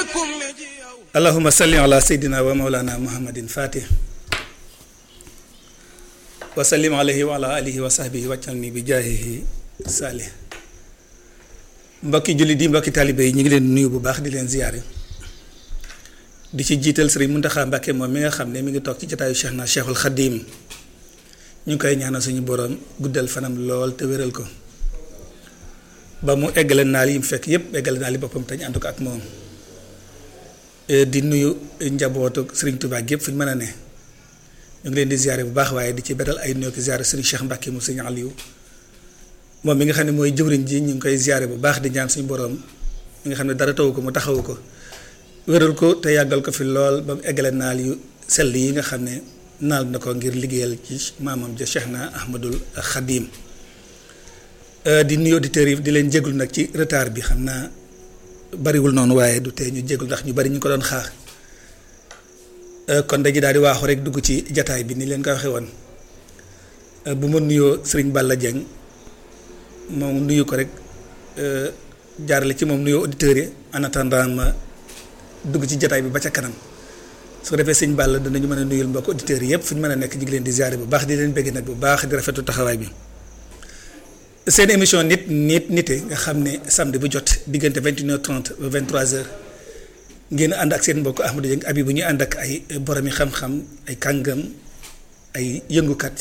allahuma salli ala seydina wa maulana muhammadin fatih wa sallim alayhi wa ala alihi wa sahbihi wàccal ni bi jaahihi saalih mbokki jullit yi mbokki taalibe yi ñu ngi leen nuyu bu baax di leen ziyaare di ci jiital sëriñ Muntaxa Mbàkke moom mi nga xam ne mi ngi toog ci jataayu Cheikh na Cheikhul Xadim ñu ngi koy ñaanal suñu boroom guddal fanam lool te wéral ko ba mu eggale naal yi mu fekk yépp eggale naal yi boppam te ñu ànd ko ak moom di nuyu njabootu sëriñ Tuubaa yépp fu ñu mën a ne ñu ngi leen di ziyaare bu baax waaye di ci beral ay nuyoo ki ziyaare sëriñ Cheikh Mbàkke mu sëriñ Aliou moom mi nga xam ne mooy jëwriñ ji ñu ngi koy ziyaare bu baax di ñaan suñu boroom mi nga xam ne dara tawu ko mu taxawu ko wéral ko te yàggal ko fi lool ba mu eggale naal yu sell yi nga xam ne naal na ko ngir liggéeyal ci maamam ja Cheikh na Ahmadul Xadim di nuyu auditeurs yi di leen jéglu nag ci retard bi xam naa bariwul noonu waaye du tee ñu jéglu ndax ñu bari ñu ko doon xaar kon dañu daal di waaxu rek dugg ci jataay bi ni leen ko waxee woon bu ma nuyoo Sëriñ Balla Dieng moom nuyu ko rek jaarale ci moom nuyoo auditeurs yi en attendant ma dugg ci jataay bi ba ca kanam su ko defee sëñ Balla danañu mën a nuyul mbokk auditeurs yi yëpp fu ñu mën a nekk ñu ngi leen di ziare bu baax di leen bëgg nag bu baax di rafetu taxawaay bi seen émission nit nit nite nga xam ne samedi bu jot diggante vingt une heure trente ba vingt trois heures ngeen ànd ak seen mbokk Ahmadou Dieng abi bu ñuy ànd ak ay boromi xam-xam ay kàngam ay yëngukat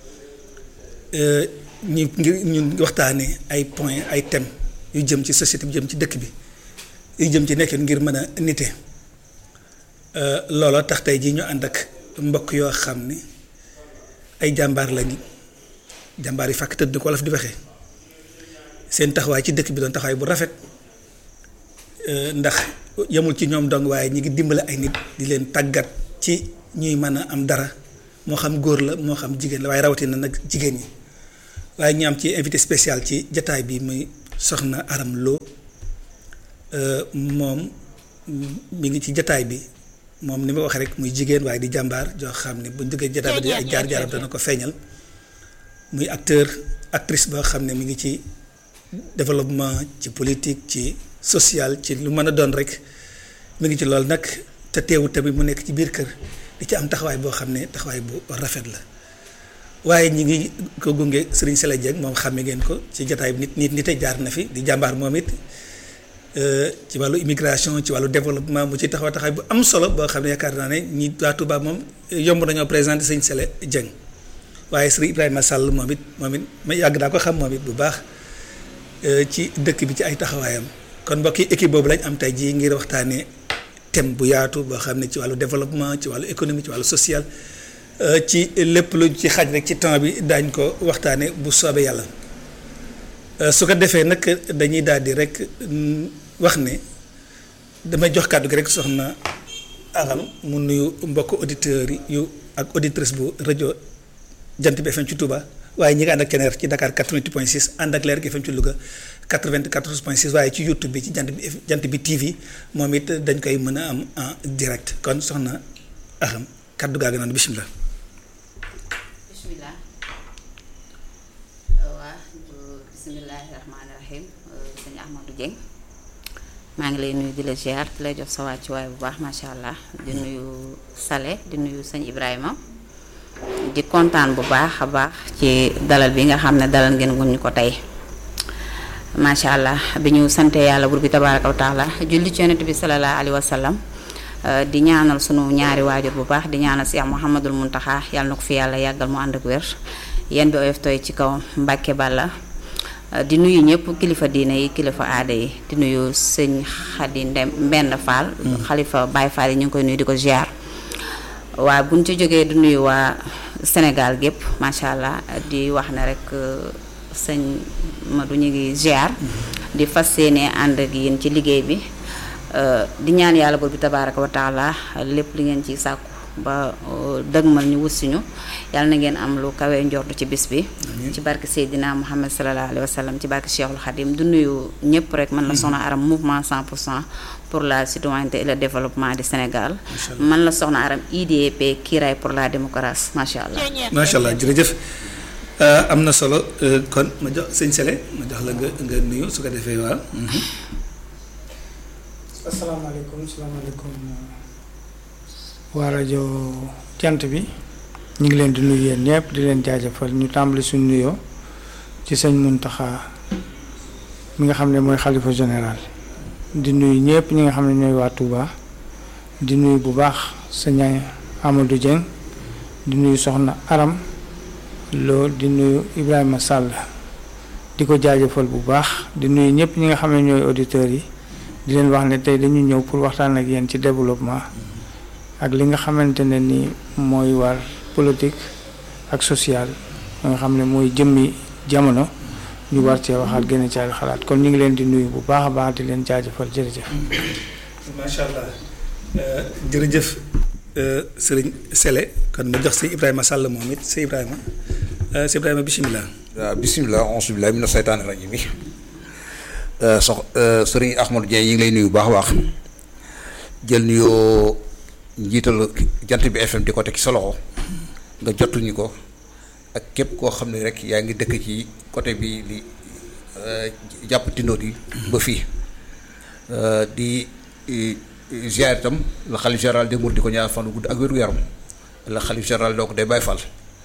ñu ngir ñu waxtaanee ay point ay thèmes yu jëm ci société bi jëm ci dëkk bi yu jëm ci nekkin ngir mën a nite looloo tax tey jii ñu ànd ak mbokk yoo xam ne ay jàmbaar lañu jàmbaar yi fàkk tëdd ni ko wolof di waxee seen taxawaay ci dëkk bi doon taxawaay bu rafet ndax yemul ci ñoom dong waaye ñi ngi dimbale ay nit di leen tàggat ci ñuy mën a am dara moo xam góor la moo xam jigéen la waaye rawatina nag jigéen ñi waaye ñu am ci invité spécial ci jataay bi muy soxna Aram Lo moom mi ngi ci jataay bi moom ni ma waxee rek muy jigéen waaye di jàmbaar joo xam ne buñ duggee jataay bi di ay jaar-jaaram dana ko feeñal muy acteur actrice boo xam ne mi ngi ci développement ci politique ci social ci lu mën a doon rek mi ngi ci loolu nag te teewut tamit mu nekk ci biir kër di ci am taxawaay boo xam ne taxawaay bu rafet la waaye ñi ngi ko gunge Serigne Sele Dieng moom xàmme ngeen ko ci jataay bi nit nit nite jaar na fi di jàmbaar moom it ci wàllu immigration ci wàllu développement mu ci taxaw taxawaay bu am solo boo xam ne yaakaar naa ne ñi waa Touba moom yomb nañoo présenté Serigne Sele Dieng waaye Serigne Ibrahima Sall moom it moom it ma yàgg naa ko xam moom it bu baax ci dëkk bi ci ay taxawaayam kon mbokki équipe boobu lañ am tey jii ngir waxtaanee thème bu yaatu boo xam ne ci wàllu développement ci wàllu économie ci wàllu social ci lépp lu ci xaj rek ci temps bi daañ ko waxtaane bu soobee yàlla su ko defee nag dañuy daal di rek wax ne damay jox kàddu gi rek soxna Aram mu nuyu mbokk auditeurs yu ak auditrice bu rajo Jant bi FM ci Touba waaye ñi ngi ànd ak Keneer ci Dakar 88.6 ànd ak Leer gi FM ci Louga 94.6 waaye ci YouTube bi ci Jant bi Jant bi TV moom it dañ koy mën a am en direct kon soxna Aram kàddu gaa ngi noonu bisimilah. bisimilah waa bisimilahi rahmaani rahim sëñ Ahmadou Dieng maa ngi lay nuyu di la ziar di lay jox sa wàccuwaay bu baax macha allah di nuyu Sale di nuyu sëñ Ibrahima di kontaan bu baax a baax ci dalal bi nga xam ne dalal ngeen guñ ñu ko tey macha allah bi ñu sante yàlla bur bi tabaaraka wa taala julli ci yonent bi salallaahu alayhi wa sallam di ñaanal sunu ñaari waajur bu baax di ñaanal Cheikh Mouhamadul Muntaxa yàlla na ko fi yàlla yàggal mu ànd ak wér yéen bi oyof tooy ci kaw Mbàkke Balla di nuyu ñëpp kilifa diine yi kilifa aada yi di nuyu sëñ Xadi Ndem Mbenn Fall xalifa Baye Fall yi ñu ngi koy nuyu di ko ziar waa buñ ci jógee di nuyu waa Sénégal gépp macha allah di wax ne rek sëñ Madou ñu ngi ziar di fas yéene ànd ak yéen ci liggéey bi di ñaan yàlla boobu tabaaraka wa taala lépp li ngeen ci sàkku ba dëgmal ñu wussiñu yàlla na ngeen am lu kawee njortu ci bis bi ci barke Seydina Muhammad sallallahu alayhi wa sallam ci barke Cheikhul Khadim du nuyu ñëpp rek man la soxna aram mouvement 100 pour cent pour la citoyenneté et le développement du Sénégal man la soxna aram IDP kiiraay pour la démocratie macha allah macha allah jërëjëf am na solo kon ma jox sëñ Sele ma jox la nga nga nuyu su ko defee waaw asalaamaaleykum salaamaaleykum waa rajo jant bi ñu ngi leen di nuyu yéen ñëpp di leen jaajëfal ñu tàmbali suñu nuyoo ci sëñ Muntaxa mi nga xam ne mooy xalifa général di nuyu ñëpp ñi nga xam ne ñooy waa Touba di nuyu bu baax sëñ Amadou Dieng di nuyu soxna Aram Lo di nuyu Ibrahima Sall di ko jaajëfal bu baax di nuyu ñëpp ñi nga xam ne ñooy auditeurs yi di leen wax ne tey dañu ñëw pour waxtaan ak yéen ci développement ak li nga xamante ne ni mooy war politique ak social nga xam ne mooy jëmmi jamono ñu war cee waxaat gën a caal xalaat kon ñu ngi leen di nuyu bu baax a baax di leen jaajëfal jërëjëf. macha allah jërëjëf sëriñ Sele kon ma jox si Ibrahima Sall moom it si Ibrahima si Ibrahima bisimilah. waaw bisimilah auzu billaahi mina seytaani rajiim bi sox sëriñ Ahmadou Dieng yi ngi lay nuyu bu baax a baax jël nuyoo njiital jant bi FM di ko teg ci sa loxo nga jotuñu ko ak képp koo xam ne rek yaa ngi dëkk ci côté bi li jàpp tindoot yi ba fii di ziar itam la xalif général des mourides di ko ñaar fan gudd ak wéru yaram la xalif général donc day bàyyi fal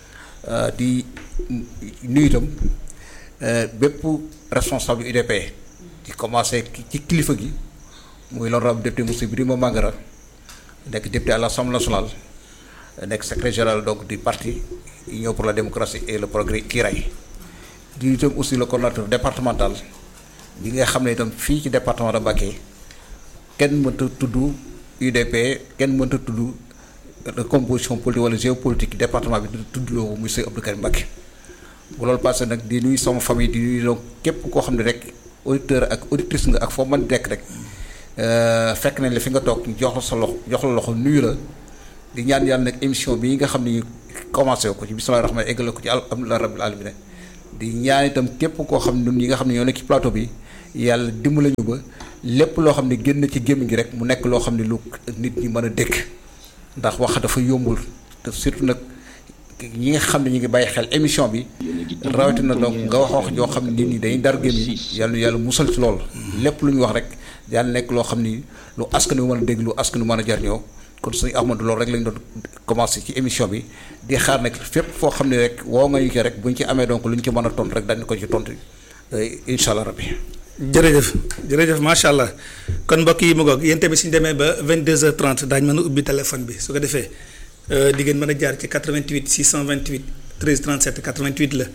di nuyu itam bépp responsable UDP di commencé ci kilifa gi muy l'honorable député monsieur Birima Mangara nekk député à l'Assemblée nationale nekk secrétaire général donc du parti Union pour la démocratie et le progrès Kiraay di itam aussi le coordonnateur départemental bi nga xam ne itam fii ci département de Mbacké kenn mënta tudd UDP kenn mënta tudd composition politique wala géopolitique département bi di tudd loo monsieur Abdou Karim Mbacké bu loolu passé nag di nuyu sama famille di nuyu donc képp koo xam ne rek auditeur ak auditrice nga ak foo mën dekk rek fekk nañ la fi nga toog jox la sa loxo jox la loxo nuyu la di ñaan yàlla nag émission bii nga xam ne commencé ko ci bismillaahi rahmaani eggale ko ci alhamdulilah rabbil alamin di ñaan itam képp koo xam ne ñun ñi nga xam ne ñoo nekk ci plateau bi yàlla dimbali ñu ba lépp loo xam ne génn ci gémmiñ gi rek mu nekk loo xam ne lu nit ñi mën a dégg ndax wax dafa yombul te surtout nag ñi nga xam ne ñu ngi bàyyi xel émission bi rawatina donc nga wax wax joo xam ne nit ñi dañuy dar gémmiñ yàlla yàlla musal ci loolu lépp lu ñu wax rek yàlla nekk loo xam ni lu askan wi mën a dégg lu askan wi mën a jariñoo kon suñu Ahmadou loolu rek lañ doon commencé ci émission bi di xaar nag fépp foo xam ne rek woo nga ñu ko rek buñ ci amee donc lu ñu ci mën a tontu rek dañ ko ci tontu incha allah rabbi jërëjëf jërëjëf macha allah kon mbokk yi mu ngoog yéen tamit suñu demee ba 22h30 daañu mën a ubbi téléphone bi su ko defee di ngeen mën a jaar ci 88 628 13 37 88 la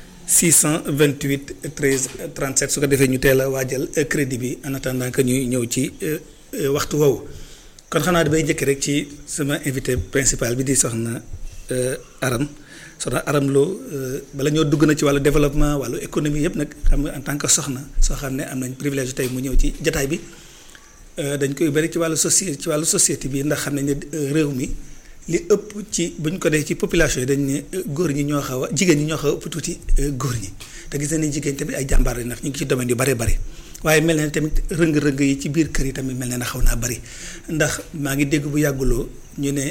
628 13 37 su ko defee ñu teel a waajal crédit bi en attendant que ñuy ñëw ci waxtu woowu. kon xanaa damay njëkk rek ci sama invité principal bi di soxna Aram soxna Aram Lo bala ñoo dugg na ci wàllu développement wàllu économie yëpp nag xam nga en tant que soxna soo xam ne am nañ privilège tey mu ñëw ci jataay bi dañ koy bari ci wàllu soci ci wàllu société bi ndax xam nañ ne réew mi li ëpp ci bu ñu ko dee ci population yi dañ ne góor ñi ñoo xaw a jigéen ñi ñoo xaw a ëpp tuuti góor ñi te gis nañ jigéen tamit ay jàmbaar lañ ndax ñu ngi ci domaine yu bare bari waaye mel na tamit rëng-rëng yi ci biir kër yi tamit mel na ne xaw naa bari ndax maa ngi dégg bu yàgguloo ñu ne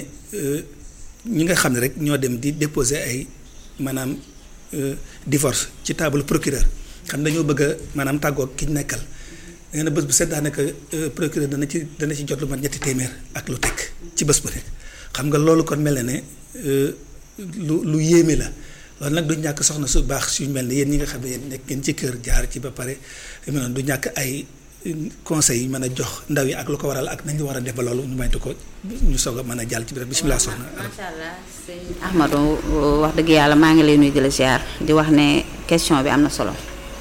ñi nga xam ne rek ñoo dem di déposer ay maanaam divorce ci table procureur xam ne dañoo bëgg a maanaam tàggoo ki ñu nekkal nee na bés bu set daanaka procureur dana ci dana ci jot lu mat ñetti téeméer ak lu teg ci bés bu nekk xam nga loolu kon mel na ne lu lu yéeme la. loolu nag du ñàkk soxna su baax suñu mel ne yéen ñi nga xam ne yéen nekk ngeen ci kër jaar ci ba pare du ñàkk ay conseils yi mën a jox ndaw yi ak lu ko waral ak nañu war a def ba loolu ñu maytu ko ñu soog a mën a jàll ci biir bisimilah soxna. macha allah sëñ Ahmadou wax dëgg yàlla maa ngi lay nuyu di la ziar di wax ne question bi am na solo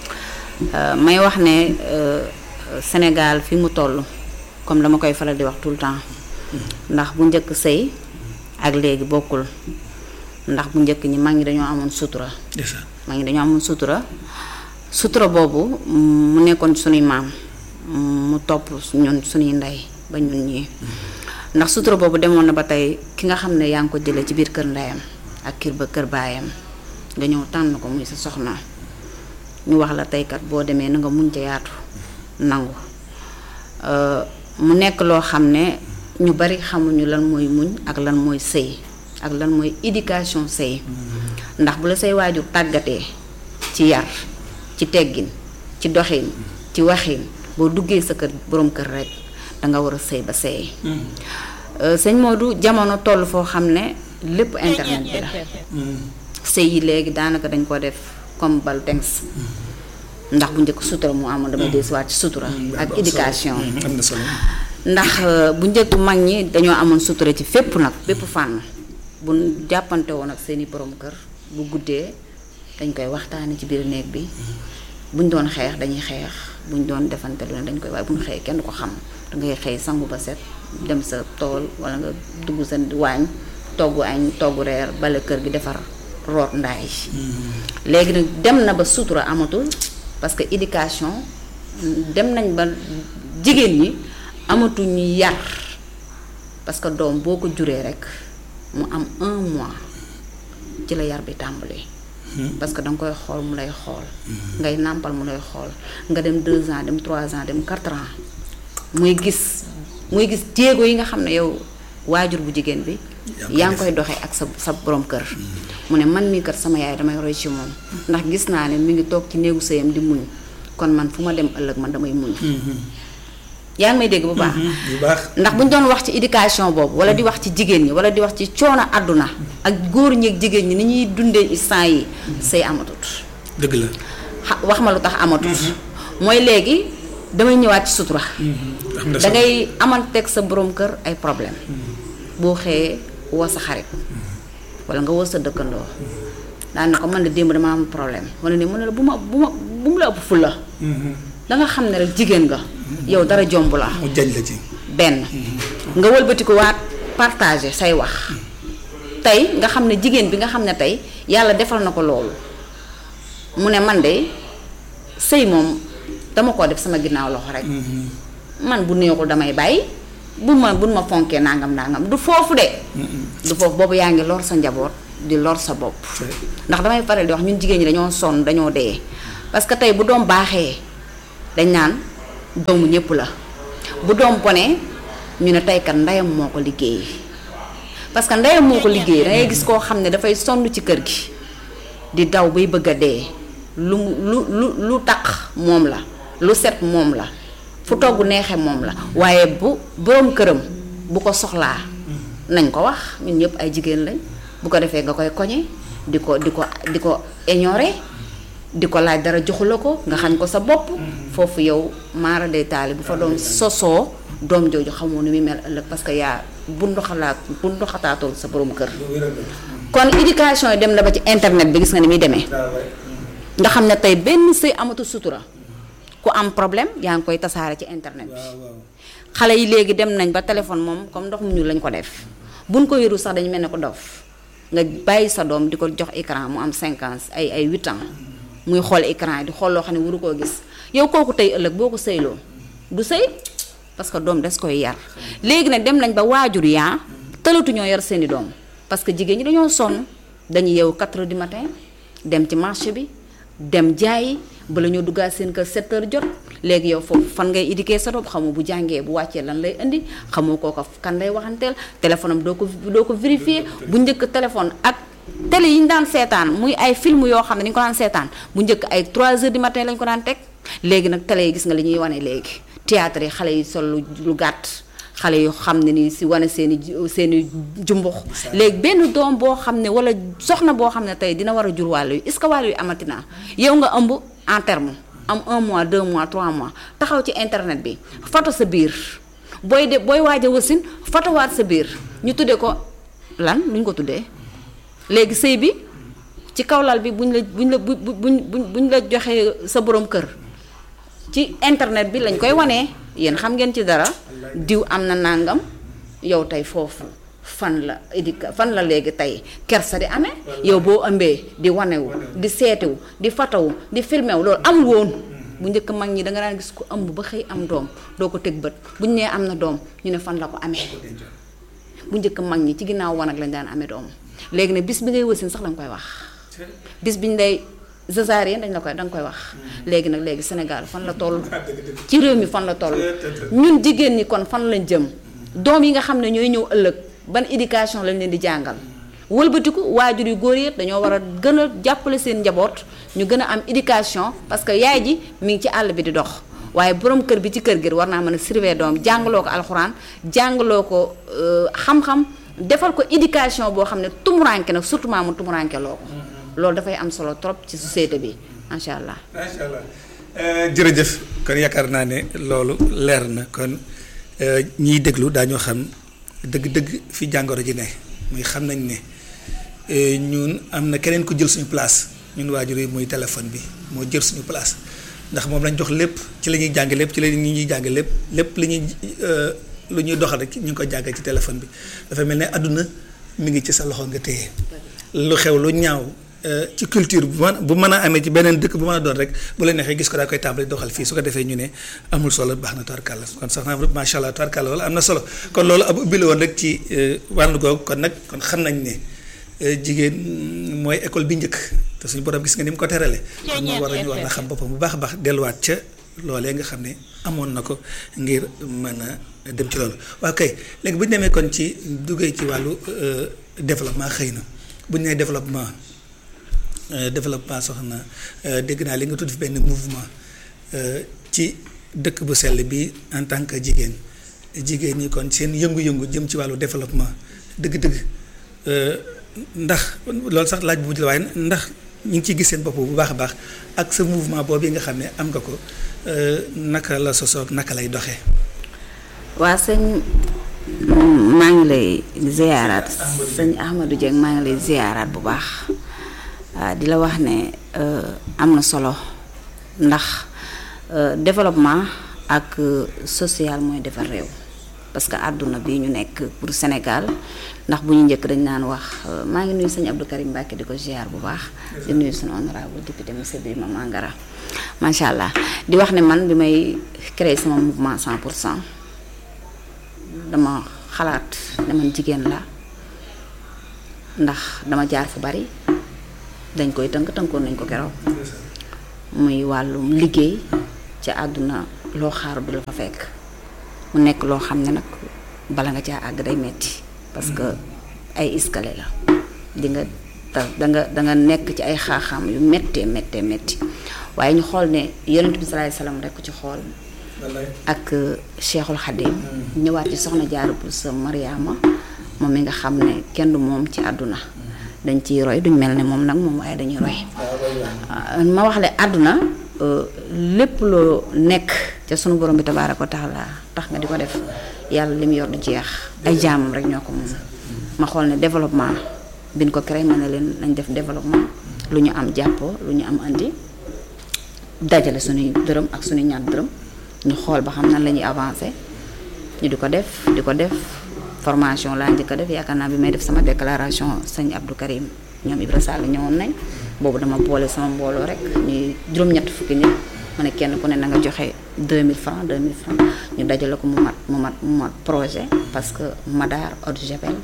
may wax ne Sénégal fi mu toll comme dama koy faral di wax tout le temps ndax bu njëkk sëy ak léegi bokkul. ndax bu njëkk ñi mag ñi dañoo amoon sutura mag ñi dañoo amoon sutura sutura boobu mu nekkoon sunuy maam mu topp ñun sunuy ndey ba ñun ñii ndax sutura boobu demoon na ba tey ki nga xam ne yaa ngi ko jëlee ci biir kër ndeyam ak kër ba kër baayam nga ñëw tànn ko muy sa soxna ñu wax la teykat boo demee na nga muñ ca yaatu nangu mu nekk loo xam ne ñu bari xamuñu lan mooy muñ ak lan mooy sëy ak lan mooy éducation sëy ndax bu la say waajur tàggatee ci yar ci teggin ci doxin ci waxin boo duggee sa kër boroom kër rek danga war a sëy ba sëy sëñ Modou jamono toll foo xam ne lépp internet bi la sëy yi léegi daanaka dañ ko def comme balu tengs ndax bu njëkk sutura mu amoon damay desuwaat ci sutura ak éducation am na solo ndax bu njëkk mag ñi dañoo amoon sutura ci fépp nag bépp fànn bu jàppante woon ak seeni borom kër bu guddee dañ koy waxtaane ci biir néeg bi buñ doon xeex dañuy xeex buñ doon defante lu ne dañ koy waaye buñ xëyee kenn du ko xam dangay xëy sangu ba set dem sa tool wala nga dugg sa waañ togg añ togg reer bale kër gi defar root ndaay léegi nag dem na ba sutura amatul parce que éducation dem nañ ba jigéen ñi amatuñu yar parce que doom boo ko juree rekk mu am un mois ci la yar bi tàmbali. parce que danga koy xool mu lay xool. ngay nàmpal mu lay xool nga dem deux ans dem trois ans dem quatre ans muy gis muy gis jéego yi nga xam ne yow waajur bu jigéen bi. yaa ngi koy doxee ak sa sa borom kër. mu ne man mii kat sama yaay damay roy ci moom ndax gis naa ne mi ngi toog ci néegu sëyam di muñ kon man fu ma dem ëllëg man damay muñ. yaa ngi may dégg bu baax. bu baax ndax bu ñu doon wax ci éducation boobu wala di wax ci jigéen ñi wala di wax ci coono àdduna ak góor ñi ak jigéen ñi ni ñuy dundee instant yi sëy amatut. dëgg la. xa wax ma lu tax amatut. mooy léegi damay ñëwaat ci sutura. da ngay amanteeg sa borom kër ay problème boo xëyee woo sa xarit wala nga woo sa dëkkandoo daan ne ko man de démb dama am problème wala ne mu ne la bu ma bu ma bu mu la ëpp fulla da nga xam ne rek jigéen nga. yow dara jomb la. mu jañ la ci. benn nga wëlbati ko waat partager say wax tey nga xam ne jigéen bi nga xam ne tey yàlla defal na ko loolu mu ne man de sëy moom dama koo def sama ginnaaw loxo rek. man bu neexul damay bàyyi bu ma bu ma fonkee nangam nangam du foofu de. du foofu boobu yaa ngi lor sa njaboot di lor sa bopp. ndax damay faral di wax ñun jigéen ñi dañoo sonn dañoo dee parce que tey bu doom baaxee dañ naan. doomu ñépp la bu doom bonee ñu ne teykat ndeyam moo ko liggéey parce que ndeyam moo ko liggéey dangay gis koo xam ne dafay sonn ci kër gi di daw bay bëgg a dee lu lu lu lu taq moom la lu set moom la fu togg neexe moom la waaye bu boroom këram bu ko soxlaa nañ ko wax ñun ñëpp ay jigéen lañ bu ko defee nga koy koñe di ko di ko di ko ignorer di ko laaj dara joxu la ko nga xañ ko sa bopp foofu yow maara day taali bu fa doon sosoo doom jooju xamoo ni muy mel ëllëg parce que yaa bu ndoxalaat bu ndoxataatul sa borom kër kon éducation yi dem na ba ci internet bi gis nga ni muy demee nga xam ne tey benn sëy amatu sutura ku am problème yaa ngi koy tasaare ci internet bi xale yi léegi dem nañ ba téléphone moom comme ndox mu ñuul lañ ko def buñ ko yëru sax dañu mel ne ko dof nga bàyyi sa doom di ko jox écran mu am 5 ans ay ay 8 ans muy xool écran yi di xool loo xam ne waru koo gis yow kooku tey ëllëg boo ko sëyloo du sëy parce que doom des koy yar léegi nag dem nañ ba waajur yaa tëlatu ñoo yar seeni doom parce que jigéen ñi dañoo sonn dañuy yeewu 4 heures du matin dem ci marché bi dem jaayi bala ñoo duggaat seen kër 7 heures jot léegi yow foofu fan ngay éduquer sa doom xamoo bu jàngee bu wàccee lan lay indi xamoo kooka kan lay waxanteel téléphone am doo ko doo ko vérifier bu njëkk téléphone ak télé yi ñu daan seetaan muy ay film yoo xam ne ni ñu ko daan seetaan bu njëkk ay 3 heures du matin lañ ko daan teg léegi nag télé yi gis nga li ñuy wane léegi théâtre yi xale yi sol lu gàtt xale yu xam ne ni si wane seen i seen i jumbux léegi benn doom boo xam ne wala soxna boo xam ne tey dina war a jur wàllu yi est-ce que wàllu yi amati naa yow nga ëmb en terme am un mois deux mois trois mois taxaw ci internet bi foto sa biir booy de booy waaj a wasin fotowaat sa biir ñu tuddee ko lan lu ñu ko tuddee léegi sëy bi ci kawlal bi buñ la buñ la bu buñ buñ la joxee sa borom kër ci internet bi lañ koy wanee yéen xam ngeen ci dara diw am na nàngam yow tey foofu fan la éduca fan la léegi tey kersa di amee yow boo ëmbee di wanewu di seetewu di fatawu di filmewu loolu amul woon bu njëkk mag ñi danga daan gis ko ëmb ba xëy am doom doo ko teg bët bu ñu nee am na doom ñu ne fan la ko amee bu njëkk mag ñi ci ginnaaw wanag lañ daan amee doom léegi ne bis bi ngay wasin sax danga koy wax bis bi ñu lay césarienne dañ la koy danga koy wax léegi nag léegi Sénégal fan la toll ci réew mi fan la toll ñun jigéen ñi kon fan lañ jëm doom yi nga xam ne ñooy ñëw ëllëg ban éducation lañ leen di jàngal wëlbatiku waajur yu góor yëpp dañoo war a gën a jàppale seen njaboot ñu gën a am éducation parce que yaay ji mi ngi ci àll bi di dox waaye borom kër bi ci kër gi war naa mën a surveiller doom jàngaloo ko alxuraan jàngaloo ko euh, xam-xam defal ko éducation boo xam ne tumuranke nag surtout maa mu tumuranke loo ko loolu dafay am solo trop ci société bi macha allah. macha allah jërëjëf kon yaakaar naa ne loolu leer na kon ñiy déglu daañoo xam dëgg-dëgg fi jàngoro ji ne muy xam nañ ne ñun am na keneen ku jël suñu place ñun waajur yi muy téléphone bi moo jël suñu place ndax moom lañ jox lépp ci la ñuy jàng lépp ci la ñuy jàng lépp lépp li ñuy lu ñuy doxal rek ñu ngi ko jàngee ci téléphone bi dafa mel ne àdduna mi ngi ci sa loxo nga téye lu xew lu ñaaw. ci culture bu mën bu mën a amee ci beneen dëkk bu mën a doon rek bu la neexee gis ko daa koy tàmbali doxal fii su ko defee ñu ne amul solo baax na tubarkàlla kon sax naa macha allah tubarkàlla wala am na solo kon loolu ab ubbi la woon rek ci wàllu googu kon nag kon xam nañ ne jigéen mooy école bi njëkk te suñu borom gis nga ni mu ko terale kon moo war a ñu war na xam boppam bu baax a baax delluwaat ca loolee nga xam ne amoon na ko ngir mën a dem ci loolu waaw kay léegi bu ñu demee kon ci duggee ci wàllu développement xëy na bu ñu nee développement. développement soxna dégg naa li nga tudd fi benn mouvement ci dëkk bu sell bi en tant que jigéen jigéen ñi kon seen yëngu-yëngu jëm ci wàllu développement dëgg-dëgg ndax loolu sax laaj bu mujj la waaye ndax ñu ngi ciy gis seen bopp bu baax a baax ak sa mouvement boobu nga xam ne am nga ko naka la sosoog naka lay doxee. waa sëñ maa ngi lay ziyaaraat sëñ Ahmadou Dieng maa ngi lay ziyaaraat bu baax. waaw di la wax ne am na solo ndax développement ak social mooy defar réew parce que àdduna bi ñu nekk pour Sénégal ndax bu ñu njëkk dañ naan wax maa ngi nuyu sëñ Abdou Karim Mbacke di ko ziar bu baax di nuyu suñu honorable député monsieur Birima Mangara macha allah di wax ne man bi may créer sama mouvement 100 pour cent dama xalaat ne man jigéen la ndax dama jaar fu bari dañ koy tënk tënkoon nañ ko keroog muy wàllum liggéey ci àdduna loo xaaru du la fa fekk mu nekk loo xam ne nag bala nga caa àgg day metti parce que ay escalier la di nga ta danga danga nekk ci ay xaaxaam yu méttee méttee métti waaye ñu xool ne yonent bi salaay salaam rek ci xool ak Cheikhul Khadim ñëwaat ci soxna Jaara Buso Mariama moom mi nga xam ne kenn du moom ci àdduna dañ ciy roy duñ mel ne moom nag moom waaye dañuy roy ma wax le àdduna lépp loo nekk ca sunu borom bi tabaaraka wa taala tax nga di ko def yàlla li mu yor du jeex ay jaamam rek ñoo ko moom ma xool ne développement biñ ko créé ma ne leen nañ def développement lu ñu am jàppoo lu ñu am andi dajale suñuy dërëm ak suñuy ñaar dërëm ñu xool ba xam nan la ñuy avancé ñu di ko def di ko def formation laa njëkk a def yaakaar naa bi may def sama déclaration sëñ Abdou Karim ñoom Ibra Sall ñëwoon nañ boobu dama boole sama mbooloo rek ñuy juróom-ñett fukki nit ma ne kenn ku ne na nga joxe 2000 francs 2000 francs ñu dajale ko mu mat mu mat mu mat projet parce que Madar eau de javel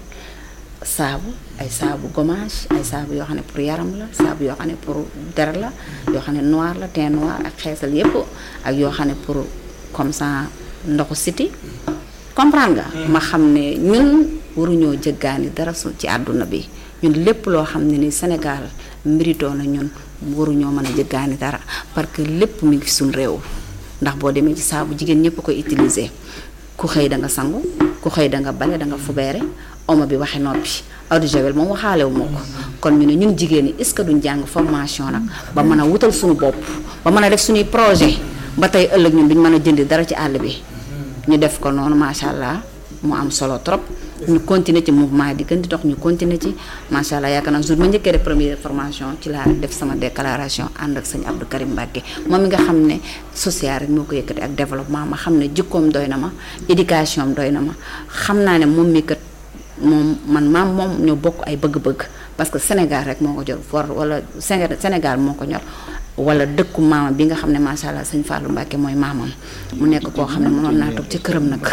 saabu ay saabu gommage ay saabu yoo xam ne pour yaram la saabu yoo xam ne pour der la yoo xam ne noir la teint noir ak xeesal yépp ak yoo xam ne pour comme ça ndoxu siti comprendre nga. ma xam ne ñun waruñoo jëggaani dara su ci àdduna bi ñun lépp loo xam ne ni Sénégal mérito na ñun waruñoo mën a jëggaani dara parce que lépp mi ngi suñ réew ndax boo demee ci saabu jigéen ñëpp koy utiliser ku xëy da nga sangu ku xëy da nga bale da nga fubeere omo bi waxe noppi eau de javel moom waxaale wu moo ko kon ñu ne ñun jigéen ñi est-ce que duñ jàng formation nag ba mën a wutal suñu bopp ba mën a def suñuy projet ba tey ëllëg ñun duñ mën a jëndi dara ci àll bi ñu def ko noonu macha allah mu am solo trop ñu continuer ci mouvement di gën di dox ñu continuer ci macha allah yaakaar naa jour ma njëkkee def première formation ci laa def sama déclaration ànd ak sëñ Abdou Karim Mbacke moom mi nga xam ne social rek moo ko yëkkati ak développement ma xam ne jikkoom doy na ma éducation am doy na ma xam naa ne moom mi kat moom man maam moom ñoo bokk ay bëgg-bëgg parce que Sénégal rek moo ko jor for wala Sénégal moo ko ñor wala dëkku maamam bi nga xam ne macha allah sëñ Fallou Mbacke mooy maamam mu nekk koo xam ne mënoon naa toog ci këram nag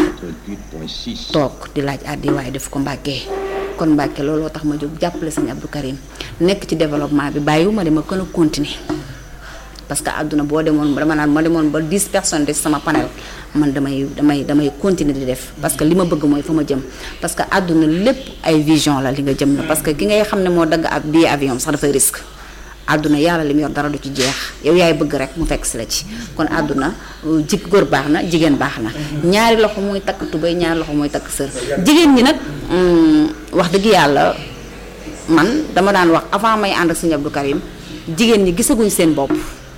toog di laaj àddi waaye def ko Mbacke kon Mbacke looloo tax ma jóg jàppale sëñ Abdou Karim nekk ci développement bi bàyyiwuma dama gën a continuer parce que àdduna boo demoon dama naan ma demoon ba 10 personnes de sama panel man damay damay damay continuer di def parce que li ma bëgg mooy fa ma jëm parce que àdduna lépp ay vision la li nga jëm la parce que ki ngay xam ne moo dagg ab billet avion sax dafay risque àdduna yàlla li mu yor dara du ci jeex yow yaay bëgg rek mu fekk si la ci kon àdduna ji góor baax na jigéen baax na ñaari loxo mooy takk tubéy ñaari loxo mooy takk sër jigéen ñi nag wax dëgg yàlla man dama daan wax avant may ànd ak sëñ Abdou Karim jigéen ñi gisaguñ seen bopp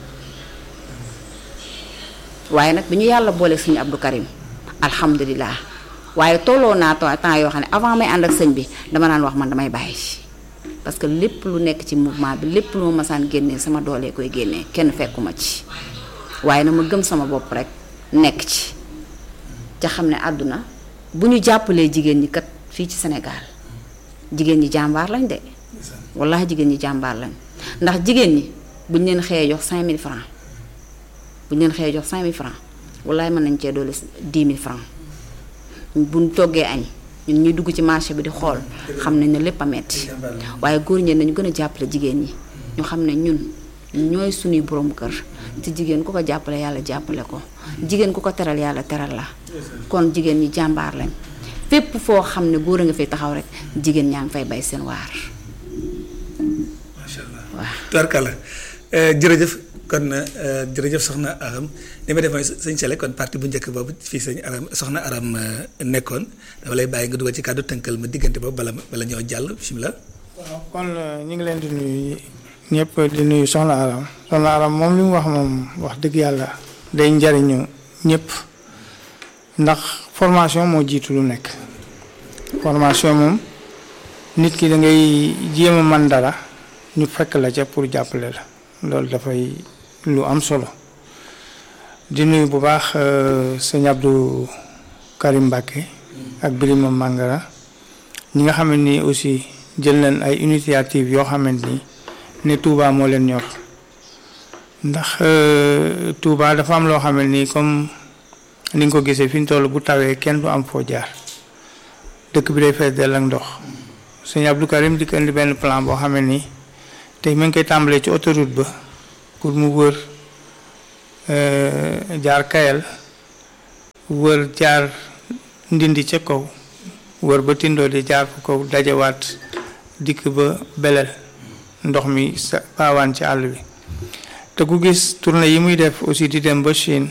waaye nag bi ñu yàlla boole sëñ Abdou Karim alhamdulilah waaye tolloo naa temps yoo xam ne avant may ànd ak sëñ bi dama daan wax man damay bàyyi parce que lépp lu nekk ci mouvement bi lépp lu ma masaan génnee sama doolee koy génnee kenn fekkuma ci waaye na ma gëm sama bopp rek nekk ci ca xam ne àdduna bu ñu jàppalee jigéen ñi kat fii ci Sénégal jigéen ñi jàmbaar lañ de wallahi jigéen ñi jàmbaar lañ ndax jigéen ñi buñ leen xëyee jox 5000 francs buñ leen xëyee jox 5000 francs wallahi mën nañ cee doole 10 000 francs buñ toggee añ ñun ñuy dugg ci marché bi di xool xam nañ ne lépp a metti waaye góor ñi nañu gën a jàppale jigéen ñi ñu xam ne ñun ñooy suñuy borom kër te jigéen ku ko jàppale yàlla jàppale ko jigéen ku ko teral yàlla teral la kon jigéen ñi jàmbaar lañ fépp foo xam ne góor a nga fay taxaw rek jigéen ñaa ngi fay bay seen waar. macha allah waaw tubarkalla jërëjëf kon jërëjëf soxna Aram li ma def mooy sëñ Sele kon parti bu njëkk boobu fii sëñ Aram soxna Aram nekkoon dama lay bàyyi nga dugal ci kàddu tënkal ma diggante boobu bala bala ñoo jàll bisimilah. waaw kon ñu ngi leen di nuyu ñëpp di nuyu soxna Aram soxna Aram moom li mu wax moom wax dëgg yàlla day njariñu ñëpp ndax formation moo jiitu lu nekk formation moom nit ki da ngay jéem a man dara ñu fekk la ca pour jàppale la loolu dafay lu am solo di nuyu bu baax sëñ Abdou Karim Mbacke ak Birima Mangara ñi nga xamante ni aussi jël nañ ay initiative yoo xamante ni ne Touba moo leen ñor ndax Touba dafa am loo xamante ni comme ni nga ko gisee fi ñu toll bu tawee kenn du am foo jaar dëkk bi day fees dell ak ndox sëñ Abdou Karim di ko indi benn plan boo xamante ni tey mu ngi koy tàmbalee ci autoroute ba pour mu wër jaar Kayel wër jaar Ndindi ca kaw wër ba Tindoo di jaar fu kaw dajewaat dikk ba Belel ndox mi sa paawaan ci àll bi te ku gis tournée yi muy def aussi di dem ba Chine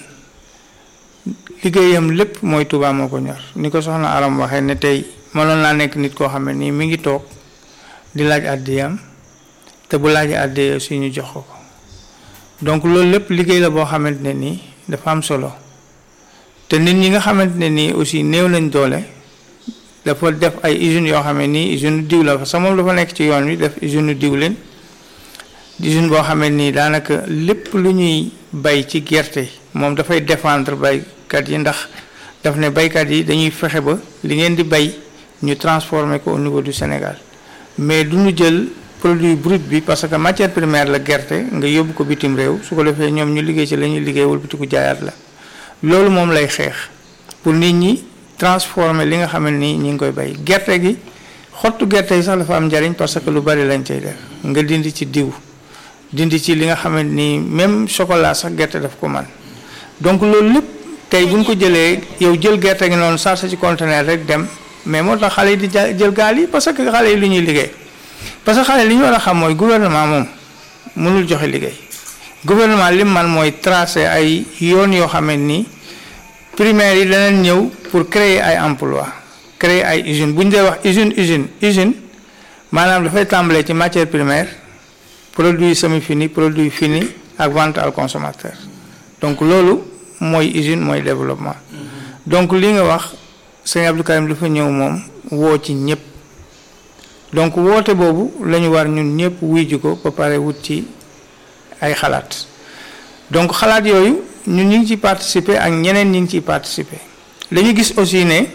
liggéeyam lépp mooy Touba moo ko ñor ni ko soxna Aram waxee ne tey mënoon naa nekk nit koo xam ne nii mi ngi toog di laaj àddiyam te bu laajee àddee aussi ñu jox ko ko donc loolu lépp liggéey la boo xamante ne nii dafa am solo te nit ñi nga xamante ne nii aussi néew nañ doole dafa def ay usines yoo xam ne nii usine diw la fa sa moom dafa nekk ci yoon wi def usine diw leen usine boo xam ne nii daanaka lépp lu ñuy bay ci gerte moom dafay défendre baykat yi ndax daf ne baykat yi dañuy fexe ba li ngeen di bay ñu transformer ko au niveau du Sénégal mais du ñu jël. produit brut bi parce que matière première la gerte nga yóbbu ko bitim réew su ko defee ñoom ñu liggéey ci la ñuy liggéey wëlbatiku jaayaat la loolu moom lay xeex pour nit ñi transformer li nga xam ne nii ñi ngi koy bay gerte gi xottu gerte yi sax dafa am njariñ parce que lu bari lañ cay def nga dindi ci diw dindi ci li nga xam ne nii même chocolat sax gerte daf ko man donc loolu lépp tey bu ñu ko jëlee yow jël gerte gi noonu sarse ci conteneur rek dem mais moo tax xale yi di jël gaal yi parce que xale yi lu ñuy liggéey. parce que xale li ñu war a xam mooy gouvernement moom mënul joxe liggéey gouvernement lim man mooy tracer ay yoon yoo xam ne nii primaire yi danañ ñëw pour créer ay emploi créer ay usine bu ñu dee wax usine usine usine maanaam dafay tàmbalee ci matière primaire produit semi fini produit fini ak vente al consommateur donc loolu mooy usine mooy développement donc li nga wax sëñ Abdou Karim dafa ñëw moom woo ci ñëpp. donc woote boobu la ñu war ñun ñëpp wuy ji ko ba pare wut ci ay xalaat donc xalaat yooyu ñun ñu ngi ciy participer ak ñeneen ñi ngi ciy participer dañu gis aussi ne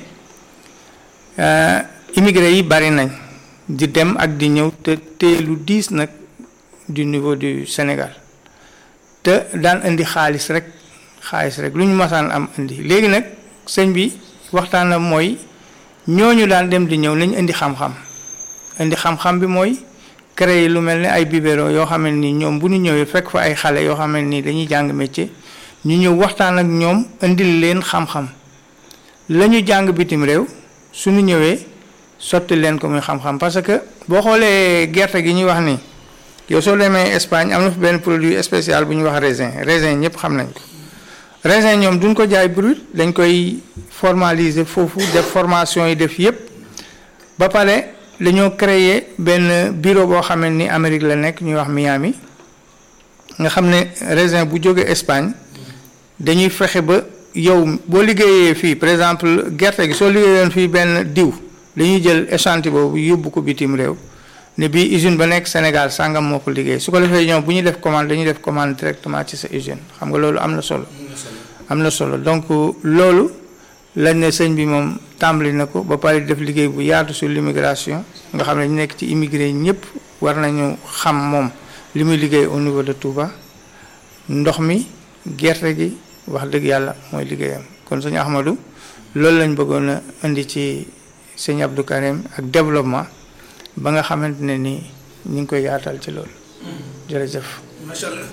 immigré yi bari nañ di dem ak di ñëw te te lu diis nag du niveau du Sénégal te daan indi xaalis rek xaalis rek lu ñu masaan am indi léegi nag sëñ bi waxtaan na mooy ñooñu daan dem di ñëw nañ indi xam-xam. indi xam-xam bi mooy créer lu mel ne ay biberon yoo xam ne ni ñoom bu ñu ñëwee fekk fa ay xale yoo xam ne ni dañuy jàng métier ñu ñëw waxtaan ak ñoom indil leen xam-xam la ñu jàng bitim réew suñu ñëwee sotti leen ko muy xam-xam parce que boo xoolee gerte gi ñuy wax ni yow soo demee Espagne am na fi benn produit spécial bu ñuy wax raisin raisin ñëpp xam nañ ko raisin ñoom duñ ko jaay brut dañ koy formaliser foofu def formation yi def yëpp ba pare dañoo créer benn bureau boo xam ne ni Amérique la nekk ñuy wax Miami nga xam ne raisin bu jógee Espagne dañuy fexe ba yow boo liggéeyee fii par exemple gerte gi soo liggéeyoon fii benn diw dañuy jël échantillon boobu yóbbu ko bitim réew ne bii usine ba nekk Sénégal sàngam moo ko liggéey su ko defee ñoom bu ñuy def commande dañuy def commande directement ci sa usine xam nga loolu am na solo. am na solo donc loolu lañ ne sëñ bi moom tàmbali na ko ba pare def liggéey bu yaatu sur l'immigration nga xam ne ñu nekk ci immigré ñëpp war nañu xam moom li muy liggéey au niveau de Touba ndox mi gerte gi wax dëgg yàlla mooy liggéeyam kon sëñ Ahmadou loolu lañ bëggoon a indi ci sëñ Abdou Karim ak développement ba nga xamante ne ni ñu ngi koy yaatal ci loolu jërëjëf. macha allah.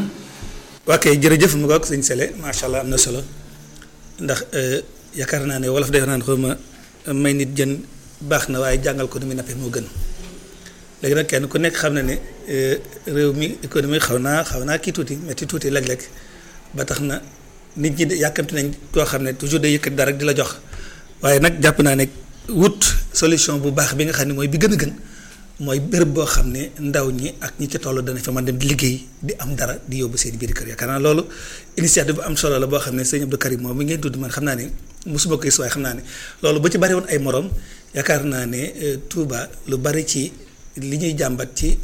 ok jërëjëf mu ngoog sëñ Sele macha allah am na solo ndax yaakaar naa ne wolof day naan xaw ma may nit jën baax na waaye jàngal ko ni muy nappee moo gën léegi nag kenn ku nekk xam na ne réew mi économie xaw naa xaw naa kii tuuti metti tuuti léeg-léeg ba tax na nit ñi yàkkamti nañ koo xam ne toujours day yëkkat dara rek di la jox waaye nag jàpp naa ne wut solution bu baax bi nga xam ne mooy bi gën a gën. mooy béréb boo xam ne ndaw ñi ak ñi ci toll dana fa mën dem di liggéey di am dara di yóbbu seen biir kër yaakaar naa loolu initiative bu am solo la boo xam ne sëñ Abdou Karim moom mi ngeen tudd man xam naa ne mosuma ko gis waaye xam naa ne loolu ba ci bari woon ay morom yaakaar naa ne Touba lu bari ci li ñuy jàmbat ci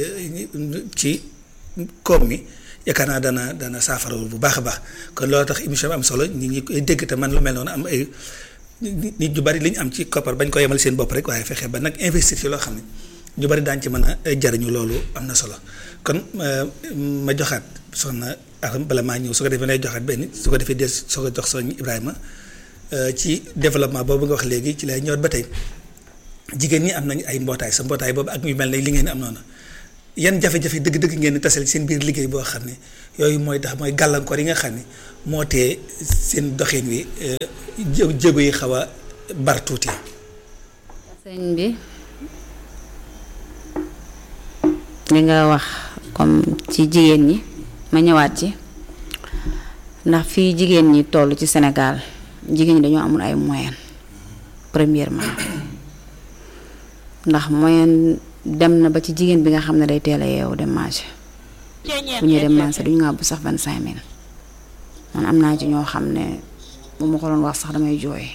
ci koom mi yaakaar naa dana dana saafara bu baax a baax kon loolu tax émission bi am solo ñi ñi koy dégg te man lu mel noonu am ay nit ñu bari li ñu am ci koppar bañ ko yemal seen bopp rek waaye fexe ba nag investir ci loo xam ne ñu bari daañu ci mën a jariñu loolu am na solo kon ma joxaat soxna Aram bala maa ñëw su ko defee lay joxaat benn su ko defee des soo ko jox soñ Ibrahima ci développement boobu nga wax léegi ci lay ñëwaat ba tey jigéen ñi am nañu ay mbootaay sa mbootaay boobu ak ñu mel ne li ngeen am noonu yan jafe-jafe dëgg-dëgg ngeen tasal seen biir liggéey boo xam ne yooyu mooy tax mooy gàllankoor yi nga xam ne moo tee seen doxin wi jéego yi xaw a bar tuuti. sëñ bi. li nga wax comme ci jigéen ñi ma ñëwaat ci ndax fii jigéen ñi toll ci Sénégal jigéen ñi dañoo amul ay moyen premièrement ndax moyen dem na ba ci jigéen bi nga xam ne day teel a yeewu dem marché bu ñuy dem marché duñu nga bu sax vingt cinq mille man am naa ci ñoo xam ne bu ma ko doon wax sax damay jooy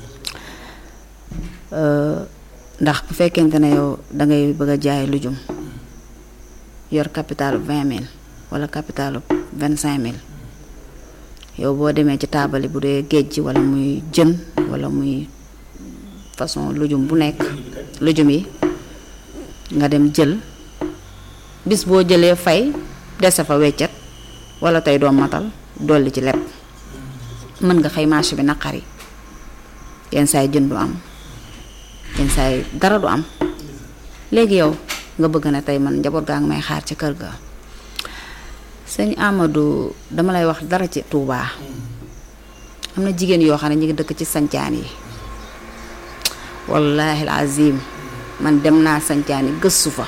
ndax bu fekkente ne yow dangay bëgg a jaay lujum yor capital vingt mille wala capital vingt cinq mille yow boo demee ci taabali bu dee géej gi wala muy jën wala muy façon lujum bu nekk lujum yi nga dem jël bis boo jëlee fay dese fa weccet wala tey doo matal dolli ci lepp mën nga xëy marché bi naqari yenn saay jën du am yenn saay dara du am léegi yow nga bëgg na tey man njaboot gaa ngi may xaar ci kër ga sëñ Amadou dama lay wax dara ci Touba am na jigéen yoo xam ne ñu ngi dëkk ci sancaan yi wallaahi azim man dem naa sancaan yi gëstu fa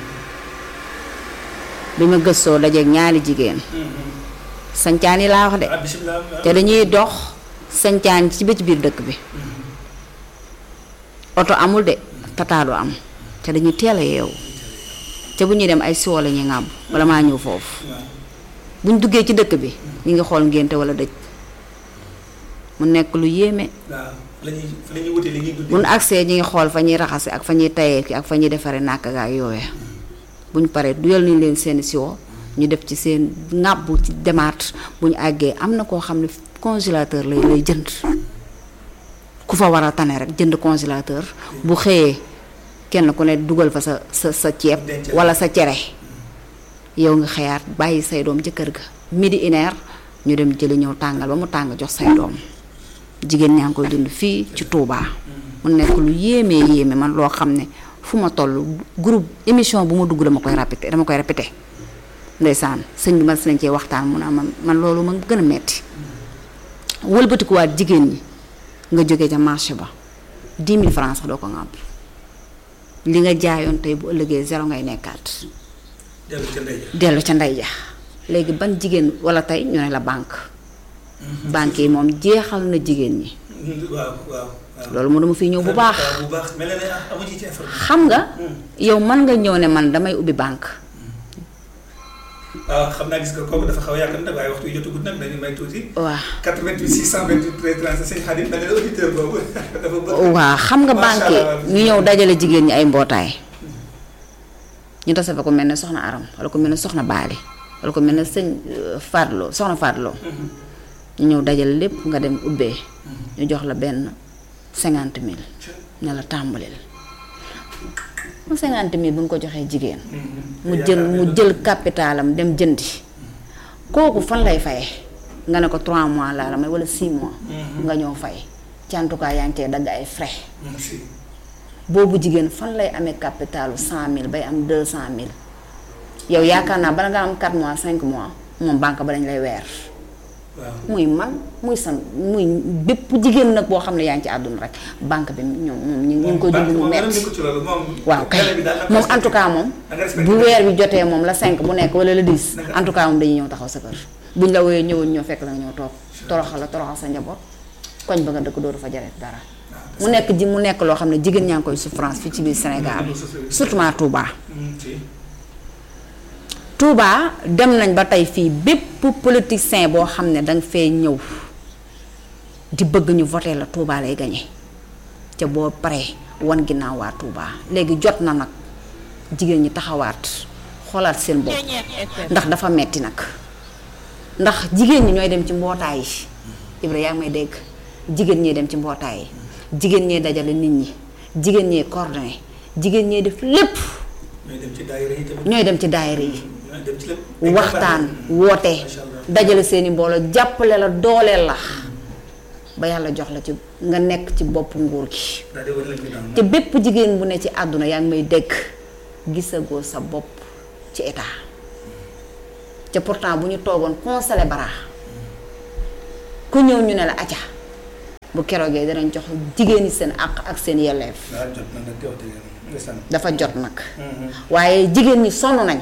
bi ma gëstoo dajeeg ñaari jigéen sancaan yi laa wax de te dañuy dox sancaan ci bëj biir dëkk bi oto amul de tataadu am te dañuy teel a yeewu te bu ñuy dem ay siwo la ñuy ŋàbb wala maa ñëw foofu bu ñu duggee ci dëkk bi ñu ngi xool ngénte wala dëj mu nekk lu yéeme bu ñu agsee ñu ngi xool fa ñuy raxase ak fa ñuy tayee ki ak fa ñuy defaree nàkk ak yooya bu ñu paree duyal nañ leen seen siwo ñu def ci seen ŋàbb ci demaat bu ñu àggee am na koo xam ne congélateur lay lay jënd ku fa war a tane rek jënd congélateur bu xëyee kenn ku ne dugal fa sa sa sa ceeb wala sa cere yow nga xëyaat bàyyi say doom ca kër ga midi une heure ñu dem jëli ñëw tàngal ba mu tàng jox say doom jigéen ñaa ngi koy dund fii ci Touba mu nekk lu yéemee yéeme man loo xam ne fu ma toll groupe émission bu ma dugg dama koy répété dama koy répété ndeysaan sëñ bi ma si nañ cee waxtaan mu ne man man loolu ma gën a metti wëlbatikuwaat jigéen ñi nga jóge ca marché ba 10 000 francs sax doo ko ŋàbb li nga jaayoon tey bu ëllëgee zéro ngay nekkaat dellu ca ndey ja dellu ca ndey ja léegi ban jigéen wala tey ñu ne la banque banque yi moom jeexal na jigéen ñi waaw waaw waaw loolu mu dama fi ñëw bu baax bu baax mel na ne amu ci ci information xam nga yow mën nga ñëw ne man damay ubbi banque waaw xam naa gis nga kooku dafa xaw a yàgg nag waaye waxtu wi jotagut nag dañu may tuuti waaw 88 628 13 sëñ Xadim da nga ne auditeur boobu dafa bëgg waaw xam nga Macha banque Allah. ñu ñëw dajale jigéen ñi ay mbootaay ñu tase fa ko mel ne soxna aram wala ko mel ne soxna baali wala ko mel ne sëñ euh, Fadlo soxna Fadlo ñu ñëw dajale lépp nga dem ubbee ñu jox la benn cinquante mille ne la tàmbalil mu cinquante mille bu ñu ko joxee jigéen mu jël mu jël capitalam dem jëndi kooku fan lay faye nga ne ko 3 mois laa la may wala 6 mois nga ñëw fay ci en tout cas yaa ngi cee dagg ay frais si boobu jigéen fan lay amee capitalu 100000 bay am 200000 yow yaakaar naa bala nga am 4 mois 5 mois moom banque ba dañ lay weer waaw muy man muy san muy bépp jigéen nag boo xam ne yaa ngi ci àdduna rek banque bi ñoom moom ñu ñu ngi koy dund mu metti ci loolu moom waaw kay télé bi daal moom en tout cas moom da nga respecté bu weer bi jotee moom la 5 bu nekk wala la 10 en tout cas moom dañuy ñëw taxaw sa kër buñ la wooyee ñëwoon ñëw fekk la nga ñëw toog toroxal la toroxal sa njaboot koñ ba nga dëkk dootu fa jaret dara mu nekk ji mu nekk loo xam ne jigéen ñaa ngi koy souffrance fii ci biir Sénégal surtout ma Touba si Touba dem nañ ba tey fii bépp politicien boo xam ne danga fee ñëw di bëgg ñu voté la Touba lay gañe ca boo paree wan ginnaaw waa Touba léegi jot na nag jigéen ñi taxawaat xoolaat seen bopp ndax dafa metti nag ndax jigéen ñi ñooy dem ci mbootaay yi Ibra yaa ngi may dégg jigéen ñee dem ci mbootaay yi jigéen ñee dajale nit ñi jigéen ñee coordonné jigéen ñee def lépp ñooy dem ci daayira yi tamit ñooy dem ci daayira yi ñooy dem ci lépp waxtaan woote Macha Allah. dajale seeni mbooloo jàppale la dooleel la ba yàlla jox la ci nga nekk ci bopp nguur gi daal di wane lañ ko daan te bépp jigéen bu ne ci àdduna yaa ngi may dégg gisagoo sa bopp ci état te pourtant bu ñu toogoon conseiller bara ku ñëw ñu ne la acca bu keroogee danañ jox jigéen ñi seen àq ak seen yelleef waaw jot na nag wax dëgg yàlla ndeysaan dafa jot nag waaye jigéen ñi sonn nañ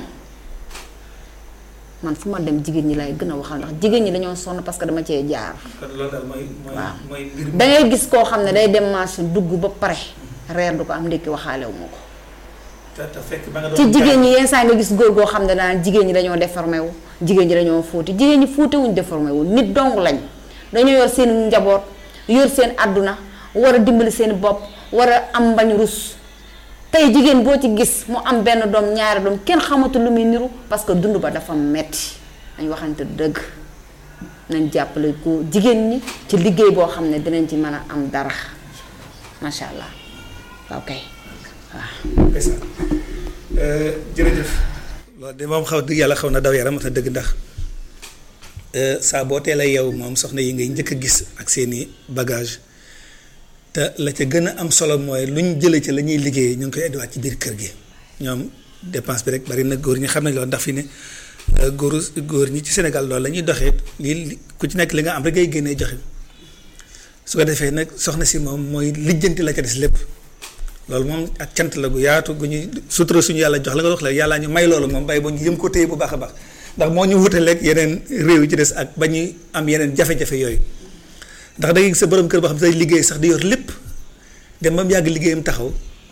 man fu ma dem jigéen ñi lay gën a waxal ndax jigéen ñi dañoo sonn parce que dama cee jaar kon loolu daal mooy mooy waaw. mooy mbir mi dangay gis koo xam ne day dem marché dugg ba pare reer du ko am ndékki waxaalewu ma ko te te fekk ba nga doon ci jigéen ñi yenn saa nga gis góor goo xam ne daan jigéen ñi dañoo déformé wu jigéen ñi dañoo fóoti jigéen ñi fóote wuñ déformé wu nit dong lañ dañoo yor seen njaboot yor seen àdduna war a dimbali seen bopp war a am mbañ rus tey jigéen boo ci gis mu am benn doom ñaari doom kenn xamatu lu muy niru parce que dund ba dafa metti dañ waxante dëgg nañ jàppale ko jigéen ñi ci liggéey boo xam ne dinañ ci mën a am dara macha allah ok waaw ndeysaan jërëjëf loolu de moom xaw dëgg yàlla xaw na daw yaram te dëgg ndax saa boo teel a yeewu moom soxna yi ngay njëkk a gis ak seeni bagage te la ca gën a am solo mooy lu ñu jëlee ci la ñuy liggéeyee ñu ngi koy indiwaat ci biir kër gi ñoom dépense bi rek bari na góor ñi xam nañ loolu ndax fi ne góoru góor ñi ci Sénégal loolu la ñuy doxee lii ku ci nekk li nga am rek ngay génnee joxe su ko defee nag soxna si moom mooy lijjanti la ca des lépp loolu moom ak cant la gu yaatu gu ñuy sutura suñu yàlla jox la nga wax la yàllaa ñu may loolu moom bàyyi ba ñu yëm ko téye bu baax a baax ndax moo ñu wutaleeg yeneen réew yi ci des ak ba ñuy am yeneen jafe-jafe yooyu ndax da ngay gis sa borom kër boo xam ne day liggéey sax di yor lépp dem ba mu yàgg liggéeyam taxaw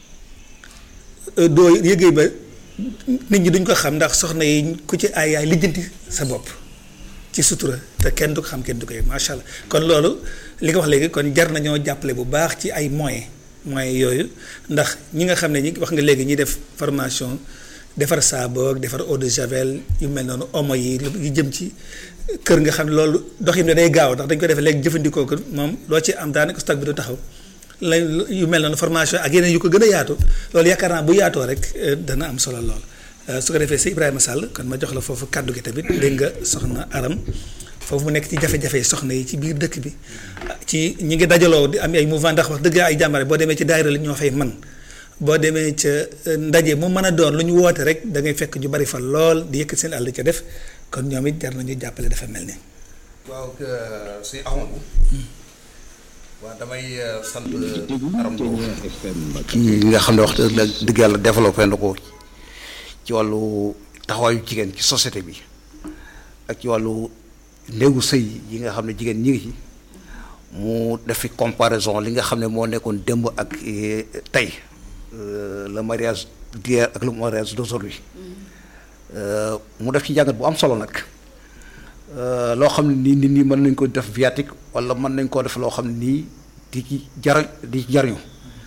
doo yëgee ba nit ñi duñ ko xam ndax soxna yi ku ci ay yaay lijjanti sa bopp ci sutura te kenn du ko xam kenn du ko yëg macha allah kon loolu li nga wax léegi kon jar nañoo jàppale bu baax ci ay moyens moyens yooyu ndax ñi nga xam ne ñi wax nga léegi ñi def formation defar saabu ak defar eau de javel yu mel noonu omo yi yu jëm ci kër nga xam ne loolu doxin ne day gaaw ndax dañ ko defee léegi jëfandikoo ko moom loo ci am daanaka stock bi du taxaw la yu mel noonu formation ak yeneen yu ko gën a yaatu loolu yaakaar naa bu yaatoo rek dana am solo lool su ko defee si Ibrahima Sall kon ma jox la foofu kàddu gi tamit dégg nga soxna Aram foofu mu nekk ci jafe-jafe soxna yi ci biir dëkk bi ci ñi ngi dajaloo di am ay mouvement ndax wax dëgg ay jàmbare boo demee ci daayira la ñoo fay man boo demee ca ndaje mu mën a doon lu ñu woote rek da ngay fekk ñu bari fa lool di yëkkat seen àll ca def kon ñoom it jar nañu jàppale dafa mel ni. waaw si Ahmadou waaw damay sant Aram Lo ci nga xam ne wax dëgg yàlla développé na ko ci wàllu taxawaayu jigéen ci société bi ak ci wàllu néegu sëy yi nga xam ne jigéen ñi ngi ci mu def fi comparaison li nga xam ne moo nekkoon démb ak tey le mariage d'hier ak le mariage d'aujourd'hui mu def ci jàngat bu am solo nag loo xam ne nii nit ñi mën nañ ko def viatique wala mën nañ koo def loo xam ne nii di ci jar di ci jariñu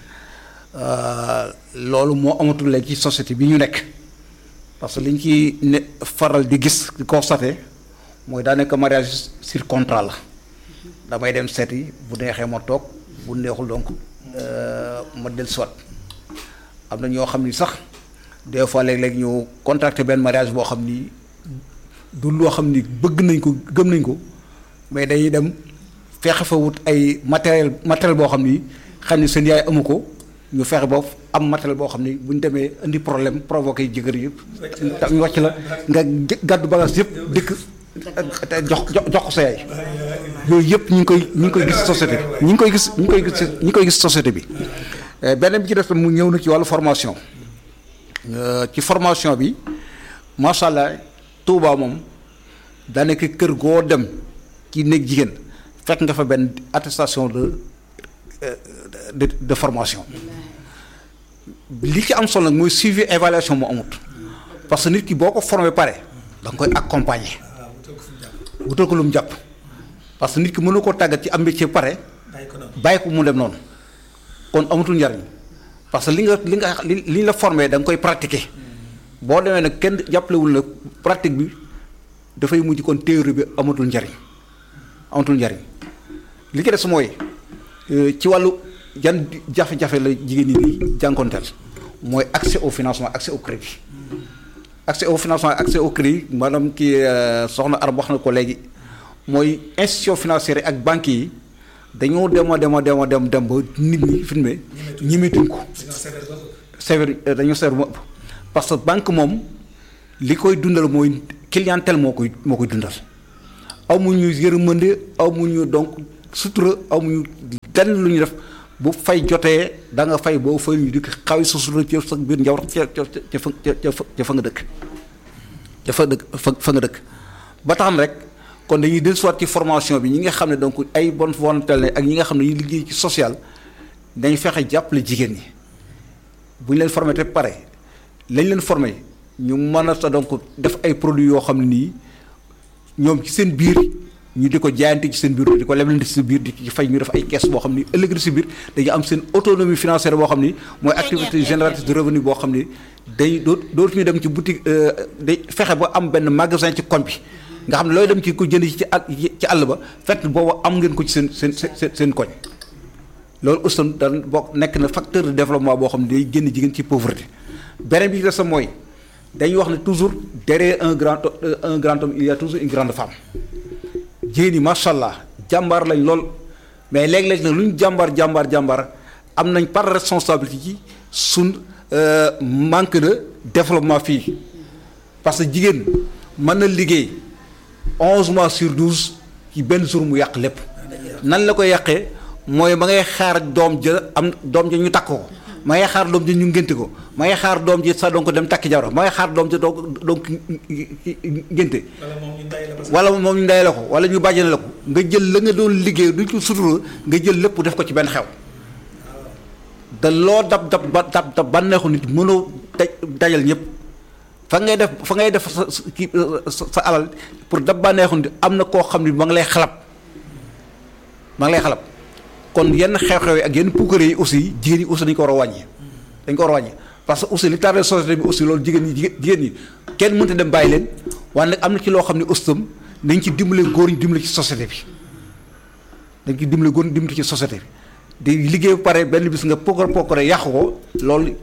loolu moo amatul léegi ci société bi ñu nekk parce que li ñu ci ne faral di gis di constaté mooy daa nekk mariage sur contrat la damay dem seeti bu neexee ma toog bu neexul donc ma del soit am na ñoo xam ni sax des fois léeg-léeg ñu contracté benn mariage boo xam ni du loo xam ni bëgg nañ ko gëm nañ ko mais dañuy dem fexe fa wut ay matériel matériel boo xam ni xam ni seen yaay amu ko ñu fexe ba am matériel boo xam ni bu ñu demee indi problème provoqué jëkkër yëpp ñu wàcc la nga gàddu bagage yëpp dëkk te jox jox ko sa yaay yooyu yëpp ñu ngi koy ñu ngi koy gis société bi ñu ngi koy gis ñu ngi koy gis ñu ngi koy gis société bi beneen bi ci def mu ñëw na ci wàllu formation ci formation bi macha allah Touba moom daanaka kër goo dem ci néeg jigéen fekk nga fa benn attestation de de de formation li ci am solo nag mooy suivi évaluation mu amut parce que nit ki boo ko formé pare da nga koy accompagner wutal ko lu mu jàpp parce que nit ki mënu koo tàggat ci am métier pare bàyyi ko mu dem noonu kon amatul njariñ parce que li nga li nga li li la formé da nga koy pratiquer boo demee nag kenn jàppalewul la pratique bi dafay mujj kon théorie bi amatul njariñ amatul njariñ li ci des mooy ci wàllu yan jafe-jafe la jigéen ñi di jànkonteel mooy accès au financement accès au crédit accès au financement accès au crédit maanaam kii soxna Arab wax na ko léegi mooy institution financière ak banques yi dañoo dem a dem a dem a dem dem ba nit ñi fi mu ne ñimetuñ ko. sévère dañoo sévère mu ëpp parce que banque moom li koy dundal mooy clientèle moo koy moo koy dundal amuñu yërmande amuñu donc sutura amuñu lenn lu ñu def bu fay jotee da nga fay boo fay ñu di xawi sa sutura ci sa biir njaw ca ca ca fa ca fa nga dëkk ca fa dëkk fa fa nga dëkk ba tax na rek kon dañuy dellusiwaat ci formation bi ñi nga xam ne donc ay bonne volonté la ak ñi nga xam ne ñu liggéey ci social dañ fexe jàppale jigéen ñi bu ñu leen formé te pare lañ leen formé ñu mën a sa donc def ay produits yoo xam ne nii ñoom ci seen biir ñu di ko jaayante ci seen biir di ko leblante ci seen biir di ci fay ñu def ay caisse boo xam ni ëllëg ci biir dañu am seen autonomie financière boo xam ni mooy activité génératrice de revenu boo xam ni day doo dootu ñu dem ci boutique day fexe ba am benn magasin ci koñ bi nga xam ne looy dem ci ko jënd ci àll ci àll ba fekk boobu am ngeen ko ci seen seen seen seen koñ loolu aussi daan bokk nekk na facteur de développement boo xam ne day génn jigéen ci pauvreté beneen bi ci des mooy dañuy wax ne toujours derrière un grand un grand homme il y a toujours une grande femme jigéen ñi macha allah jàmbaar lañ lool mais léeg-léeg nag lu ñu jàmbaar jàmbaar jàmbaar am nañ par responsabilité ci suñ manque de développement fii parce que jigéen mën na liggéey onze mois sur douze ci benn jour mu yàq lépp nan la koy yàqee mooy ma ngay xaar doom ja am doom ja ñu takk ko ma ngay xaar doom ja ñu ngénte ko ma ngay xaar doom ji sax donc dem takki jabar ma ngay xaar doom ja donc donc ngénte wala moom ñu ndey la ko wala ñu bàjjane la ko nga jël la nga doon liggéey du ci sutura nga jël lépp def ko ci benn xew da loo dab dab ba dab dab bànneexu nit mënoo daj dajal ñëpp fa ngay def fa ngay def sa kii sa alal pour dab bànneexu nit am na koo xam ne ma ngi lay xalab ma ngi lay xalab kon yenn xew-xew yi ak yenn puukare yi aussi jigéen yi aussi dañu ko war a wàññi dañ ko war a wàññi parce que aussi li tardé société bi aussi loolu jigéen ñi jigéen ñi kenn mënta dem bàyyi leen waaye nag am na ci loo xam ne aussi tam dañ ci dimbale góor ñi dimbale ci société bi dañ ci dimbale góor ñi dimbale ci société bi di liggéey pare benn bis nga pokkar pokkare yàqu ko loolu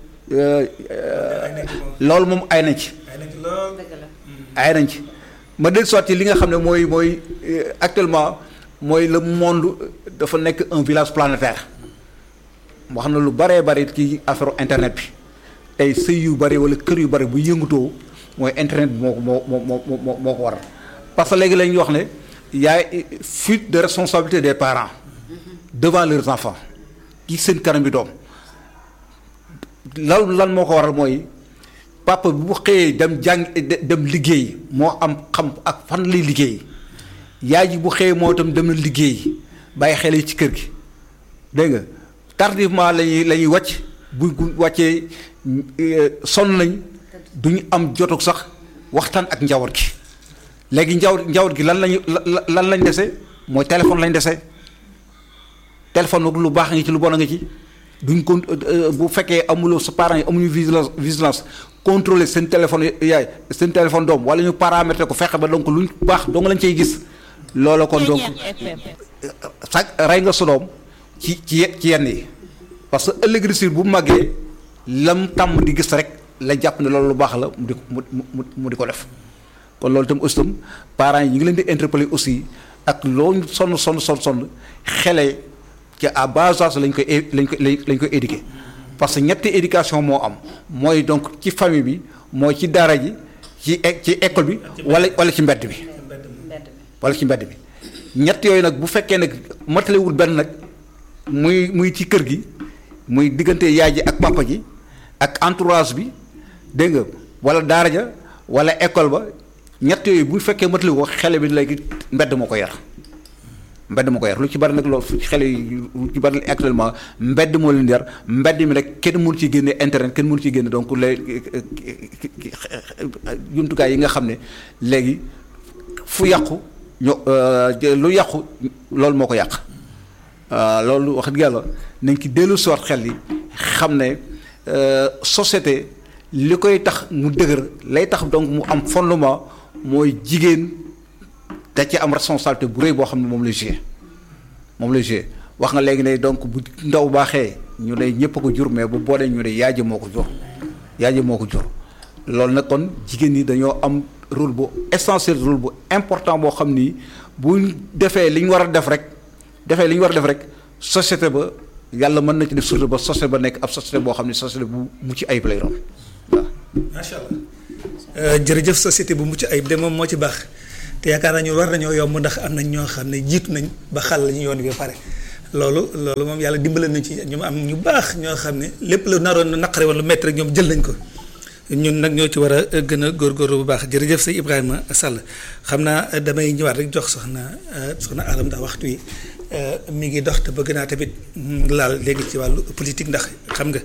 loolu moom ay nañ ci ay nañ ci ma del soit li nga xam ne mooy mooy actuellement mooy le monde dafa nekk un village planétaire wax na lu baree bari ci affaire internet bi tey sëy yu bari wala kër yu bari bu yëngutoo mooy internet bi moo ko moo moo moo moo ko waral parce que léegi la ñuy wax ne y a fuite de responsabilité des parents devant leurs enfants ci seen kanam bi doom lan lan moo ko waral mooy papa bu xëyee dem jàng dem liggéey moo am xam ak fan lay liggéey yaay ji bu xëyee moo itam dem na liggéey bàyyi xel yi ci kër gi dégg nga tardivement lañuy la ñuy wàcc bu bu wàccee sonn nañ duñu am jotug sax waxtaan ak njaboot gi léegi njaboot njaboot gi lan lañu lan lañ dese mooy téléphone lañ dese téléphone nag lu baax a ngi ci lu bon a ngi ci duñ ko bu fekkee amuloo sa parents yi amuñu vigilance vigilance contrôler seen téléphone yaay seen téléphone doom wala ñu paramétrer ko fexe ba donc luñ baax dong lañ cay gis loola kon donc sax rey nga sa doom ci ci ci yenn yi parce que ëllëg risir bu màggee lam tàmm di gis rek la jàpp ne loolu lu baax la mu di mu mu mu di ko def kon loolu itam aussi tam parents yi ñu ngi leen di interpeller aussi ak loo sonn sonn sonn sonn xele ci à bas âge lañ koy lañ koy lañ koy éduquer parce que ñetti éducation moo am mooy donc ci famille bi mooy ci daara ji ci ci école bi wala wala ci mbedd bi wala ci mbedd bi ñett yooyu nag bu fekkee nag matalewul benn nag muy muy ci kër gi muy diggante yaay ji ak papa ji ak entourage bi dégg nga wala daara ja wala école ba ñett yooyu bu fekkee matali ko xele bi léegi mbedd moo ko yar mbedd moo ko yar lu ci bari nag loolu xele yi lu ci bari actuellement mbedd moo leen yar mbedd mi rek kenn mënu ci génne internet kenn mënu ci génne donc les jumtukaay yi nga xam ne léegi fu yàqu ño lu yàqu loolu moo ko yàq loolu wax dëgg yàlla nañ ci dellu soot xel yi xam ne société li koy tax mu dëgër lay tax donc mu am fondement mooy jigéen da ci am responsabilité bu rëy boo xam ne moom lay joué moom lay joué wax nga léegi ne donc bu ndaw baaxee ñu ne ñëpp a ko jur mais bu boolee ñu ne yaay ji moo ko jur yaay ji moo ko jur loolu nag kon jigéen ñi dañoo am rôle bu essentiel rôle bu important boo xam ni bu defee li ñu war a def rek defee li ñu war a def rek société ba yàlla mën na ci def surtout ba société ba nekk ab société boo xam ne société bu mucc ayib lay doon waaw. macha allah jërëjëf société bu mucc ayib de moom moo ci baax te yaakaar naa ñu war nañoo yomb ndax am nañ ñoo xam ne jiitu nañ ba xal la ñu yoon bi ba pare loolu loolu moom yàlla dimbale nañ ci ñu am ñu baax ñoo xam ne lépp lu naroon naqare wala lu métti rek ñoom jël nañ ko ñun nag ñoo ci war a gën a góorgóorlu bu baax jërëjëf sëñ Ibrahima Sall xam naa damay ñëwaat rek jox soxna soxna Aram ndax waxtu wi mi ngi dox te bëgg naa tamit laal léegi ci wàllu politique ndax xam nga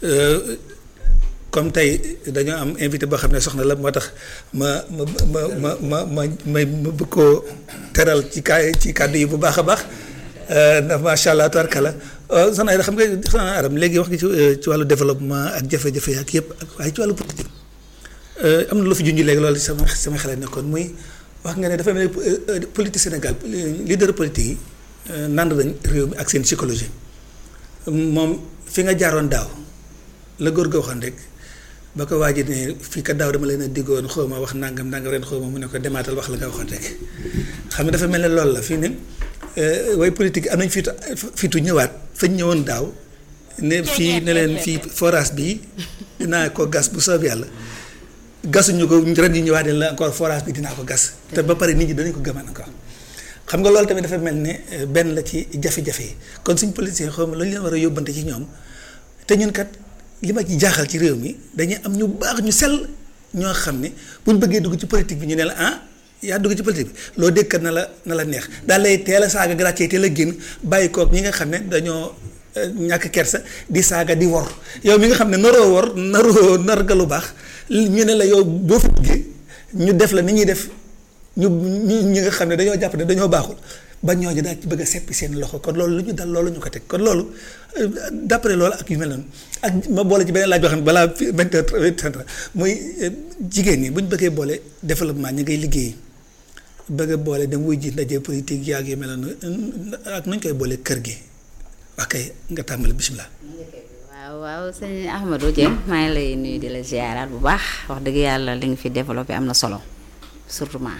comme tey dañoo am invité boo xam ne soxna la moo tax ma ma ma ma ma ma ma ma bëgg koo teral ci kaa ci kàddu yi bu baax a baax ndax macha allah tubarkalla soxna Aida xam nga soxna Aram léegi wax nga ci ci wàllu développement ak jafe-jafe ak yëpp ak waaye ci wàllu politique am na lu fi junj léegi loolu sama sama xel nekkoon muy wax nga ne dafa mel ni politique Sénégal leader politique yi nand nañ réew mi ak seen psychologie moom fi nga jaaroon daaw la góor ga waxoon rek ba ko waaj ne fii kat daaw dama leen a diggoon xaw ma wax nangam nangam ren xaw ma mu ne ko demaatal wax la nga waxoon rek xam nga dafa mel ne loolu la fii ne way politique am nañ fitu fitu ñëwaat fañ ñëwoon daaw ne fii ne leen fii forage bi dinaa ko gas bu soob yàlla gasuñu ko ren yi ñëwaat ne la encore forage bi dinaa ko gas te ba pare nit ñi danañ ko gëmaan encore xam nga loolu tamit dafa mel ne benn la ci jafe-jafe yi kon suñ politicien xaw ma lu ñu leen war a yóbbante ci ñoom te ñun kat li ma ci jaaxal ci réew mi dañuy am ñu baax ñu sell ñoo xam ne buñ bëggee dugg ci politique bi ñu ne la ah yaa dugg ci politique bi loo dégg kat na la na la neex daal lay teel a saaga gracier teel a génn bàyyi koog ñi nga xam ne dañoo ñàkk kersa di saaga di wor yow mi nga xam ne naroo wor naroo nar nga lu baax ñu ne la yow boo fa duggee ñu def la ni ñuy def ñu ñu ñi nga xam ne dañoo jàpp ne dañoo baaxul ba ñooñu daal ci bëgg a seppi seen loxo kon loolu lu ñu dal loolu ñu ko teg kon loolu d'après loolu ak yu mel noonu ak ma boole ci beneen laaj boo xam ne balaa vingt heures vingt heures muy jigéen ñi bu ñu bëggee boole développement ñi ngay liggéey bëgg a boole dem wuy ji ndaje politique yaag yu mel noonu ak nuñ koy boole kër gi wax kay nga tàmbali bisimilah. waaw waaw sëñ Ahmadou Dieng maa ngi lay nuyu di la ziaraat bu baax wax dëgg yàlla li nga fi développé am na solo surtout ma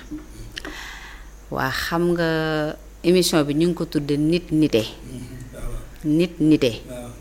waa xam nga émission bi ñu ngi ko tudde nit nite nit nite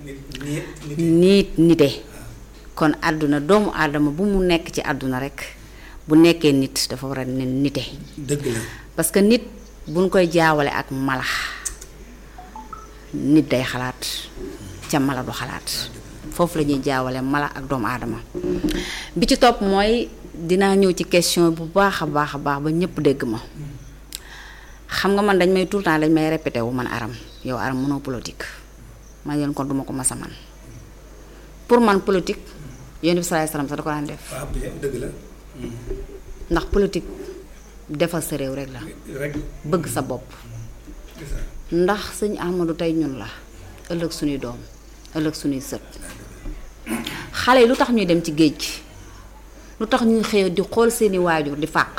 nit nite kon àdduna doomu aadama bu mu nekk ci àdduna rekk bu nekkee nit dafa war a ne nite dëgg la parce que nit buñ koy jaawale ak mala nit day xalaat ca mala du xalaat foofu la ñuy jaawale mala ak doomu aadama bi ci topp mooy dinaa ñëw ci question bu baax a baax a baax ba ñëpp dégg ma xam nga man dañ may tout le temps dañ may répété wu man aram yow aram mënoo politique man leen kon duma ko mas a man pour man politique yonent bi salaay salaam sax da ko daan def waaw dëgg la ndax politique defal sa réew rek la rek bëgg sa bopp ndax sëñ Ahmadou tey ñun la ëllëg suñuy doom ëllëg suñuy sët xale yi lu tax ñuy dem ci géej gi lu tax ñuy xëy di xool seeni waajur di fàq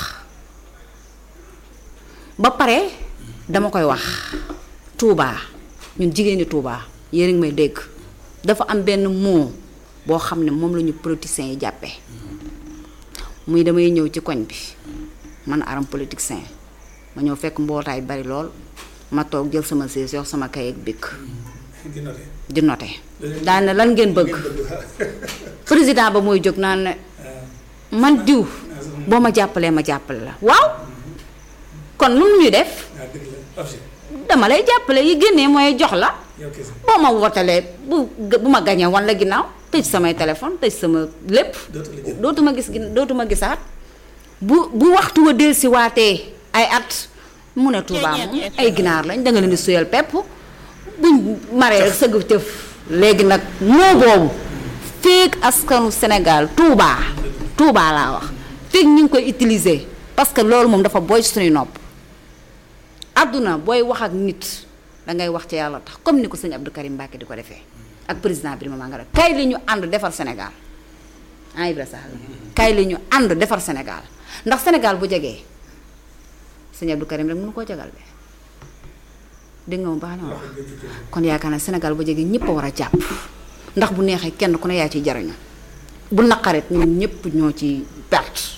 ba pare dama koy wax Touba ñun jigéeni Touba yéen a ngi may dégg dafa am benn mot boo xam ne moom la ñu politiciens yi jàppee muy damay ñëw ci koñ bi man aram politicien ma ñëw fekk mbootaay bari lool ma toog jël sama siis yox sama kay ak bikk di noté di noté daane lan ngeen bëgg président ba mooy jóg naan ne man diw boo ma jàppalee ma jàppale la waaw kon lu mu ñuy def waaw dëgg la objet dama lay jàppale yi génnee mooy jox la yow kese boo ma wotalee bu bu ma gañee wan la ginnaaw tëj samay téléphone tëj sama lépp dootu la jël dootuma gis gin dootuma gisaat bu bu waxtu wa delsi waatee ay at mu ne Touba moom ay ginaar lañ da nga leen di suyal pepp buñ maree rek sëgg cëf léegi nag moo boobu feek askanu Sénégal Touba Touba laa wax feek ñu ngi koy utiliser parce que loolu moom dafa boy suñuy nopp àdduna booy wax ak nit dangay wax ci yàlla tax comme ni ko sëñ Abdou Karim Mbacke di ko defee ak président Birima Mangara kay li ñu ànd defar Sénégal ah Ibra Sall kay li ñu ànd defar Sénégal ndax Sénégal bu jegee sëñ Abdou Karim rek mënu koo jagal de dégg nga mu baax na wax kon yaakaar naa Sénégal bu jegee ñëpp a war a jàpp ndax bu neexee kenn ku ne yaa ciy jariñu bu naqaret ñun ñëpp ñoo ci perte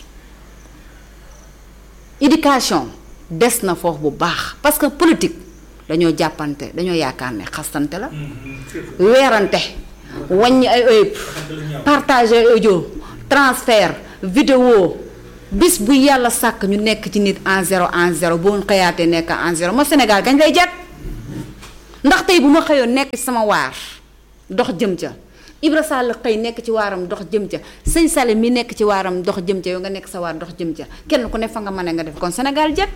éducation des na foofu bu baax parce que politique dañoo jàppante dañoo yaakaar ne xastante la weerante wàññi ay ëyëb partager audio transfert vidéo bis bu yàlla sàkk ñu nekk ci nit en zéro en zéro boo xëyaatee nekk en zéro ma Sénégal gañ lay jàpp ndax tey bu ma xëyoon nekk ci sama waar dox jëm ca Ibra Sall xëy nekk ci waaram dox jëm ca sëñ Sall mi nekk ci waaram dox jëm ca yow nga nekk sa waar dox jëm ca kenn ku ne fa nga mën nga def kon Sénégal jàpp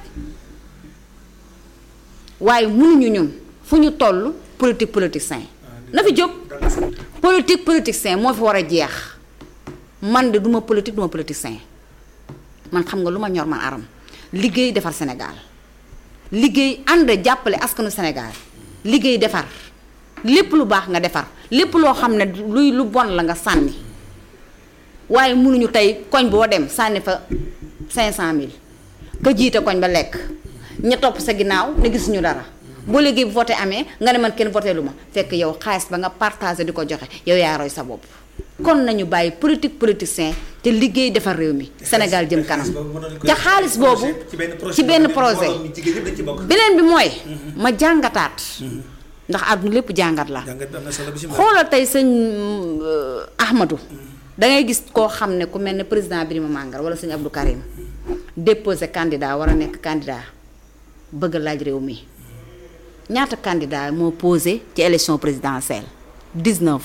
waaye mënuñu ñun fu ñu toll politique politicien na fi jóg politique politicien moo fi war a jeex man de duma politique duma politicien man xam nga lu ma ñor man aram liggéey defar Sénégal liggéey ànd jàppale askanu Sénégal liggéey defar lépp lu baax nga defar lépp loo xam ne luy lu bon la nga sànni waaye mënuñu tey koñ boo dem sànni fa 500000 ka jiite koñ ba lekk ña topp sa ginnaaw ne gisuñu dara boo léegi bu voté amee nga ne man kenn voté lu ma fekk yow xaalis ba nga partagé di ko joxe yow yaa roy sa bopp kon nañu bàyyi politique politicien te liggéey defar réew mi Sénégal jëm kanam te xaalis boobu ci benn projet beneen bi mooy ma jàngataat ndax àdduna lépp jàngat la xoolal tey sëñ Ahmadou dangay gis koo xam ne ku mel ne président Birima Mangara wala sëñ Abdou Karim déposé candidat war a nekk candidat bëgg laaj réew mi ñaata candidat moo posé ci élection présidentielle 19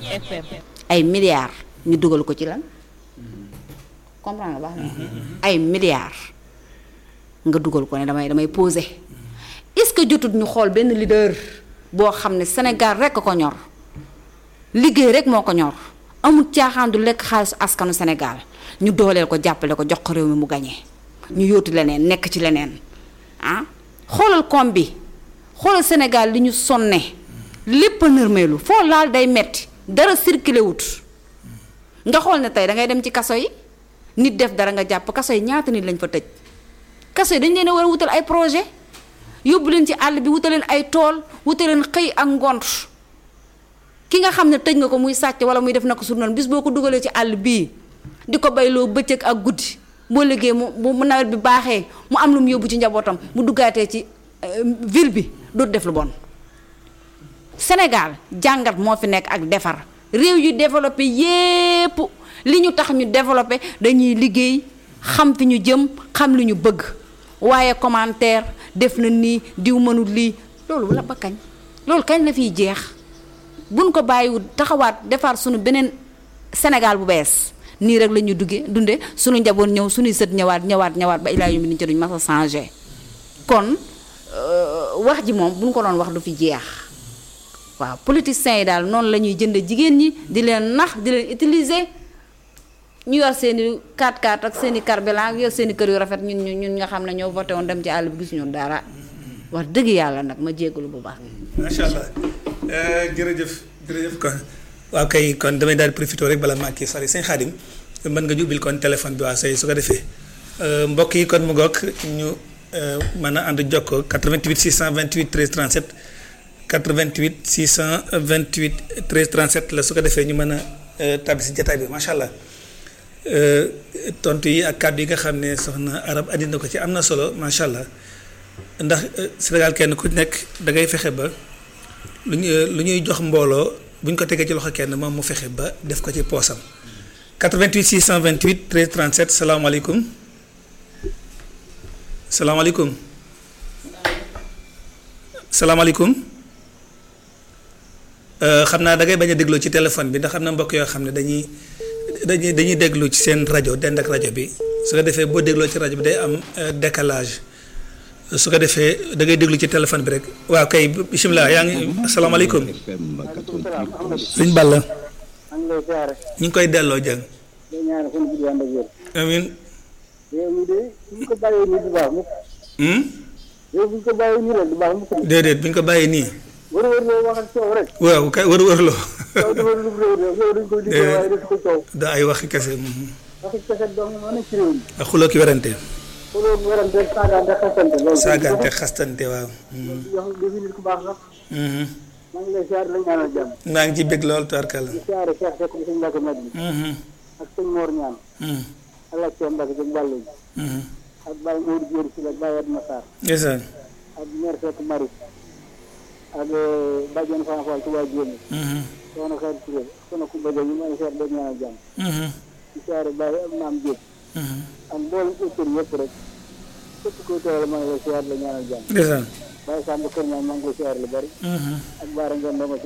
ay milliards ñu dugal ko ci lan comprendre nga baax na ay milliards nga dugal ko ne damay damay posé est-ce que jotut ñu xool benn leader boo xam ne Sénégal rek ko ñor liggéey rek moo ko ñor amul caaxaan du lekk xaalisu askanu Sénégal ñu dooleel ko jàppale ko jox ko réew mi mu gañee ñu yóotu leneen nekk ci leneen ah xoolal koom bi xoolal Sénégal li ñu sonne lépp a nërmeelu foo laal day metti dara circulé wut nga xool ne tey da ngay dem ci kaso yi nit def dara nga jàpp kaso yi ñaata nit lañ fa tëj kaso yi dañ leen a war a wutal ay projet yóbbu leen ci àll bi wutal leen ay tool wutal leen xëy ak ngont ki nga xam ne tëj nga ko muy sàcc wala muy def na ko sur noonu bis boo ko dugalee ci àll bii di ko bayloo bëccëg ak guddi boo liggéey mu mu nawet bi baaxee mu am lu mu yóbbu ci njabootam mu duggaatee ci ville bi dootu def lu bon Sénégal jàngat moo fi nekk ak defar réew yu développé yépp li ñu tax ñu développé dañuy liggéey xam fi ñu jëm xam li ñu bëgg waaye commentaire def na nii diw mënul lii loolu la ba kañ loolu kañ la fiy jeex buñ ko bàyyiwul taxawaat defar suñu beneen Sénégal bu bees nii rek la ñuy duggee dunde suñu njaboot ñëw suñuy sët ñëwaat ñëwaat ñëwaat ba ilaa yu mi ni ci duñ mas a changé kon wax ji moom bu ñu ko doon wax du fi jeex waaw politiciens yi daal noonu la ñuy jënd jigéen ñi di leen nax di leen utiliser ñu yor seen i 4x4 ak seen i carburant yor seen i kër yu rafet ñun ñu ñun nga xam ne ñoo voté woon dem ci àll bi gisuñu dara wax dëgg yàlla nag ma jéggalu bu baax. macha allah jërëjëf jërëjëf kon waaw kay kon damay daal di profité rek bala maa kii sori sëñ Xaadim mën nga ñu ubbil kon téléphone bi waa say su ko defee mbokk yi kon mu ngoog ñu mën a ànd jokkoo 88 628 13 37 88 628 13 37 la su ko defee ñu mën a tàbbi si jataay bi macha allah tontu yi ak kàddu yi nga xam ne soxna arab andi na ko ci am na solo macha allah ndax Sénégal kenn ku nekk da ngay fexe ba lu ñu lu ñuy jox mbooloo bu ñu ko tegee ci loxo kenn moom mu fexe ba def ko ci poosam 88 628 13 37 salaamaaleykum salaamaaleykum salaamaaleykum xam naa da ngay bañ a dégloo ci téléphone bi ndax am na mbokk yoo xam ne dañuy dañuy dañuy déglu ci seen rajo dend ak rajo bi su ko defee boo dégloo ci rajo bi day am décalage su ko defee da ngay déglu ci téléphone bi rek waaw kay bisimilah yaa ngi asalaamaaleykum sëñ Balla ñu ngi koy delloo jàng amin déedéet bu ñu ko bàyyee nii waaw kay wër wër loo da ay waxi kese ak xuloo ki werante saagante xastante waaw maa ngi ci bëgg lool tubarkalla ak sëñ Mor ñaan alaaj soo mbak jëm wàllu ak Baye Mourou Dior si la Baye Adma Sarr ndeysaan ak maire Seck Maris ak Badiane Fane Fall Touba Diémé soxna Xarit Touré soxna Koumba Diop ñu may seet dañ ñaanal jàmm di siyaare Baye ak Maam Diop ak mboolem auteur yëpp rek képp koy teewale maa ngi lay siyaare la ñaanal jàmm ndeysaan Baye Samb Kër ñaan maa ngi lay siyaare lu bari ak Baara Ngeen Ndoma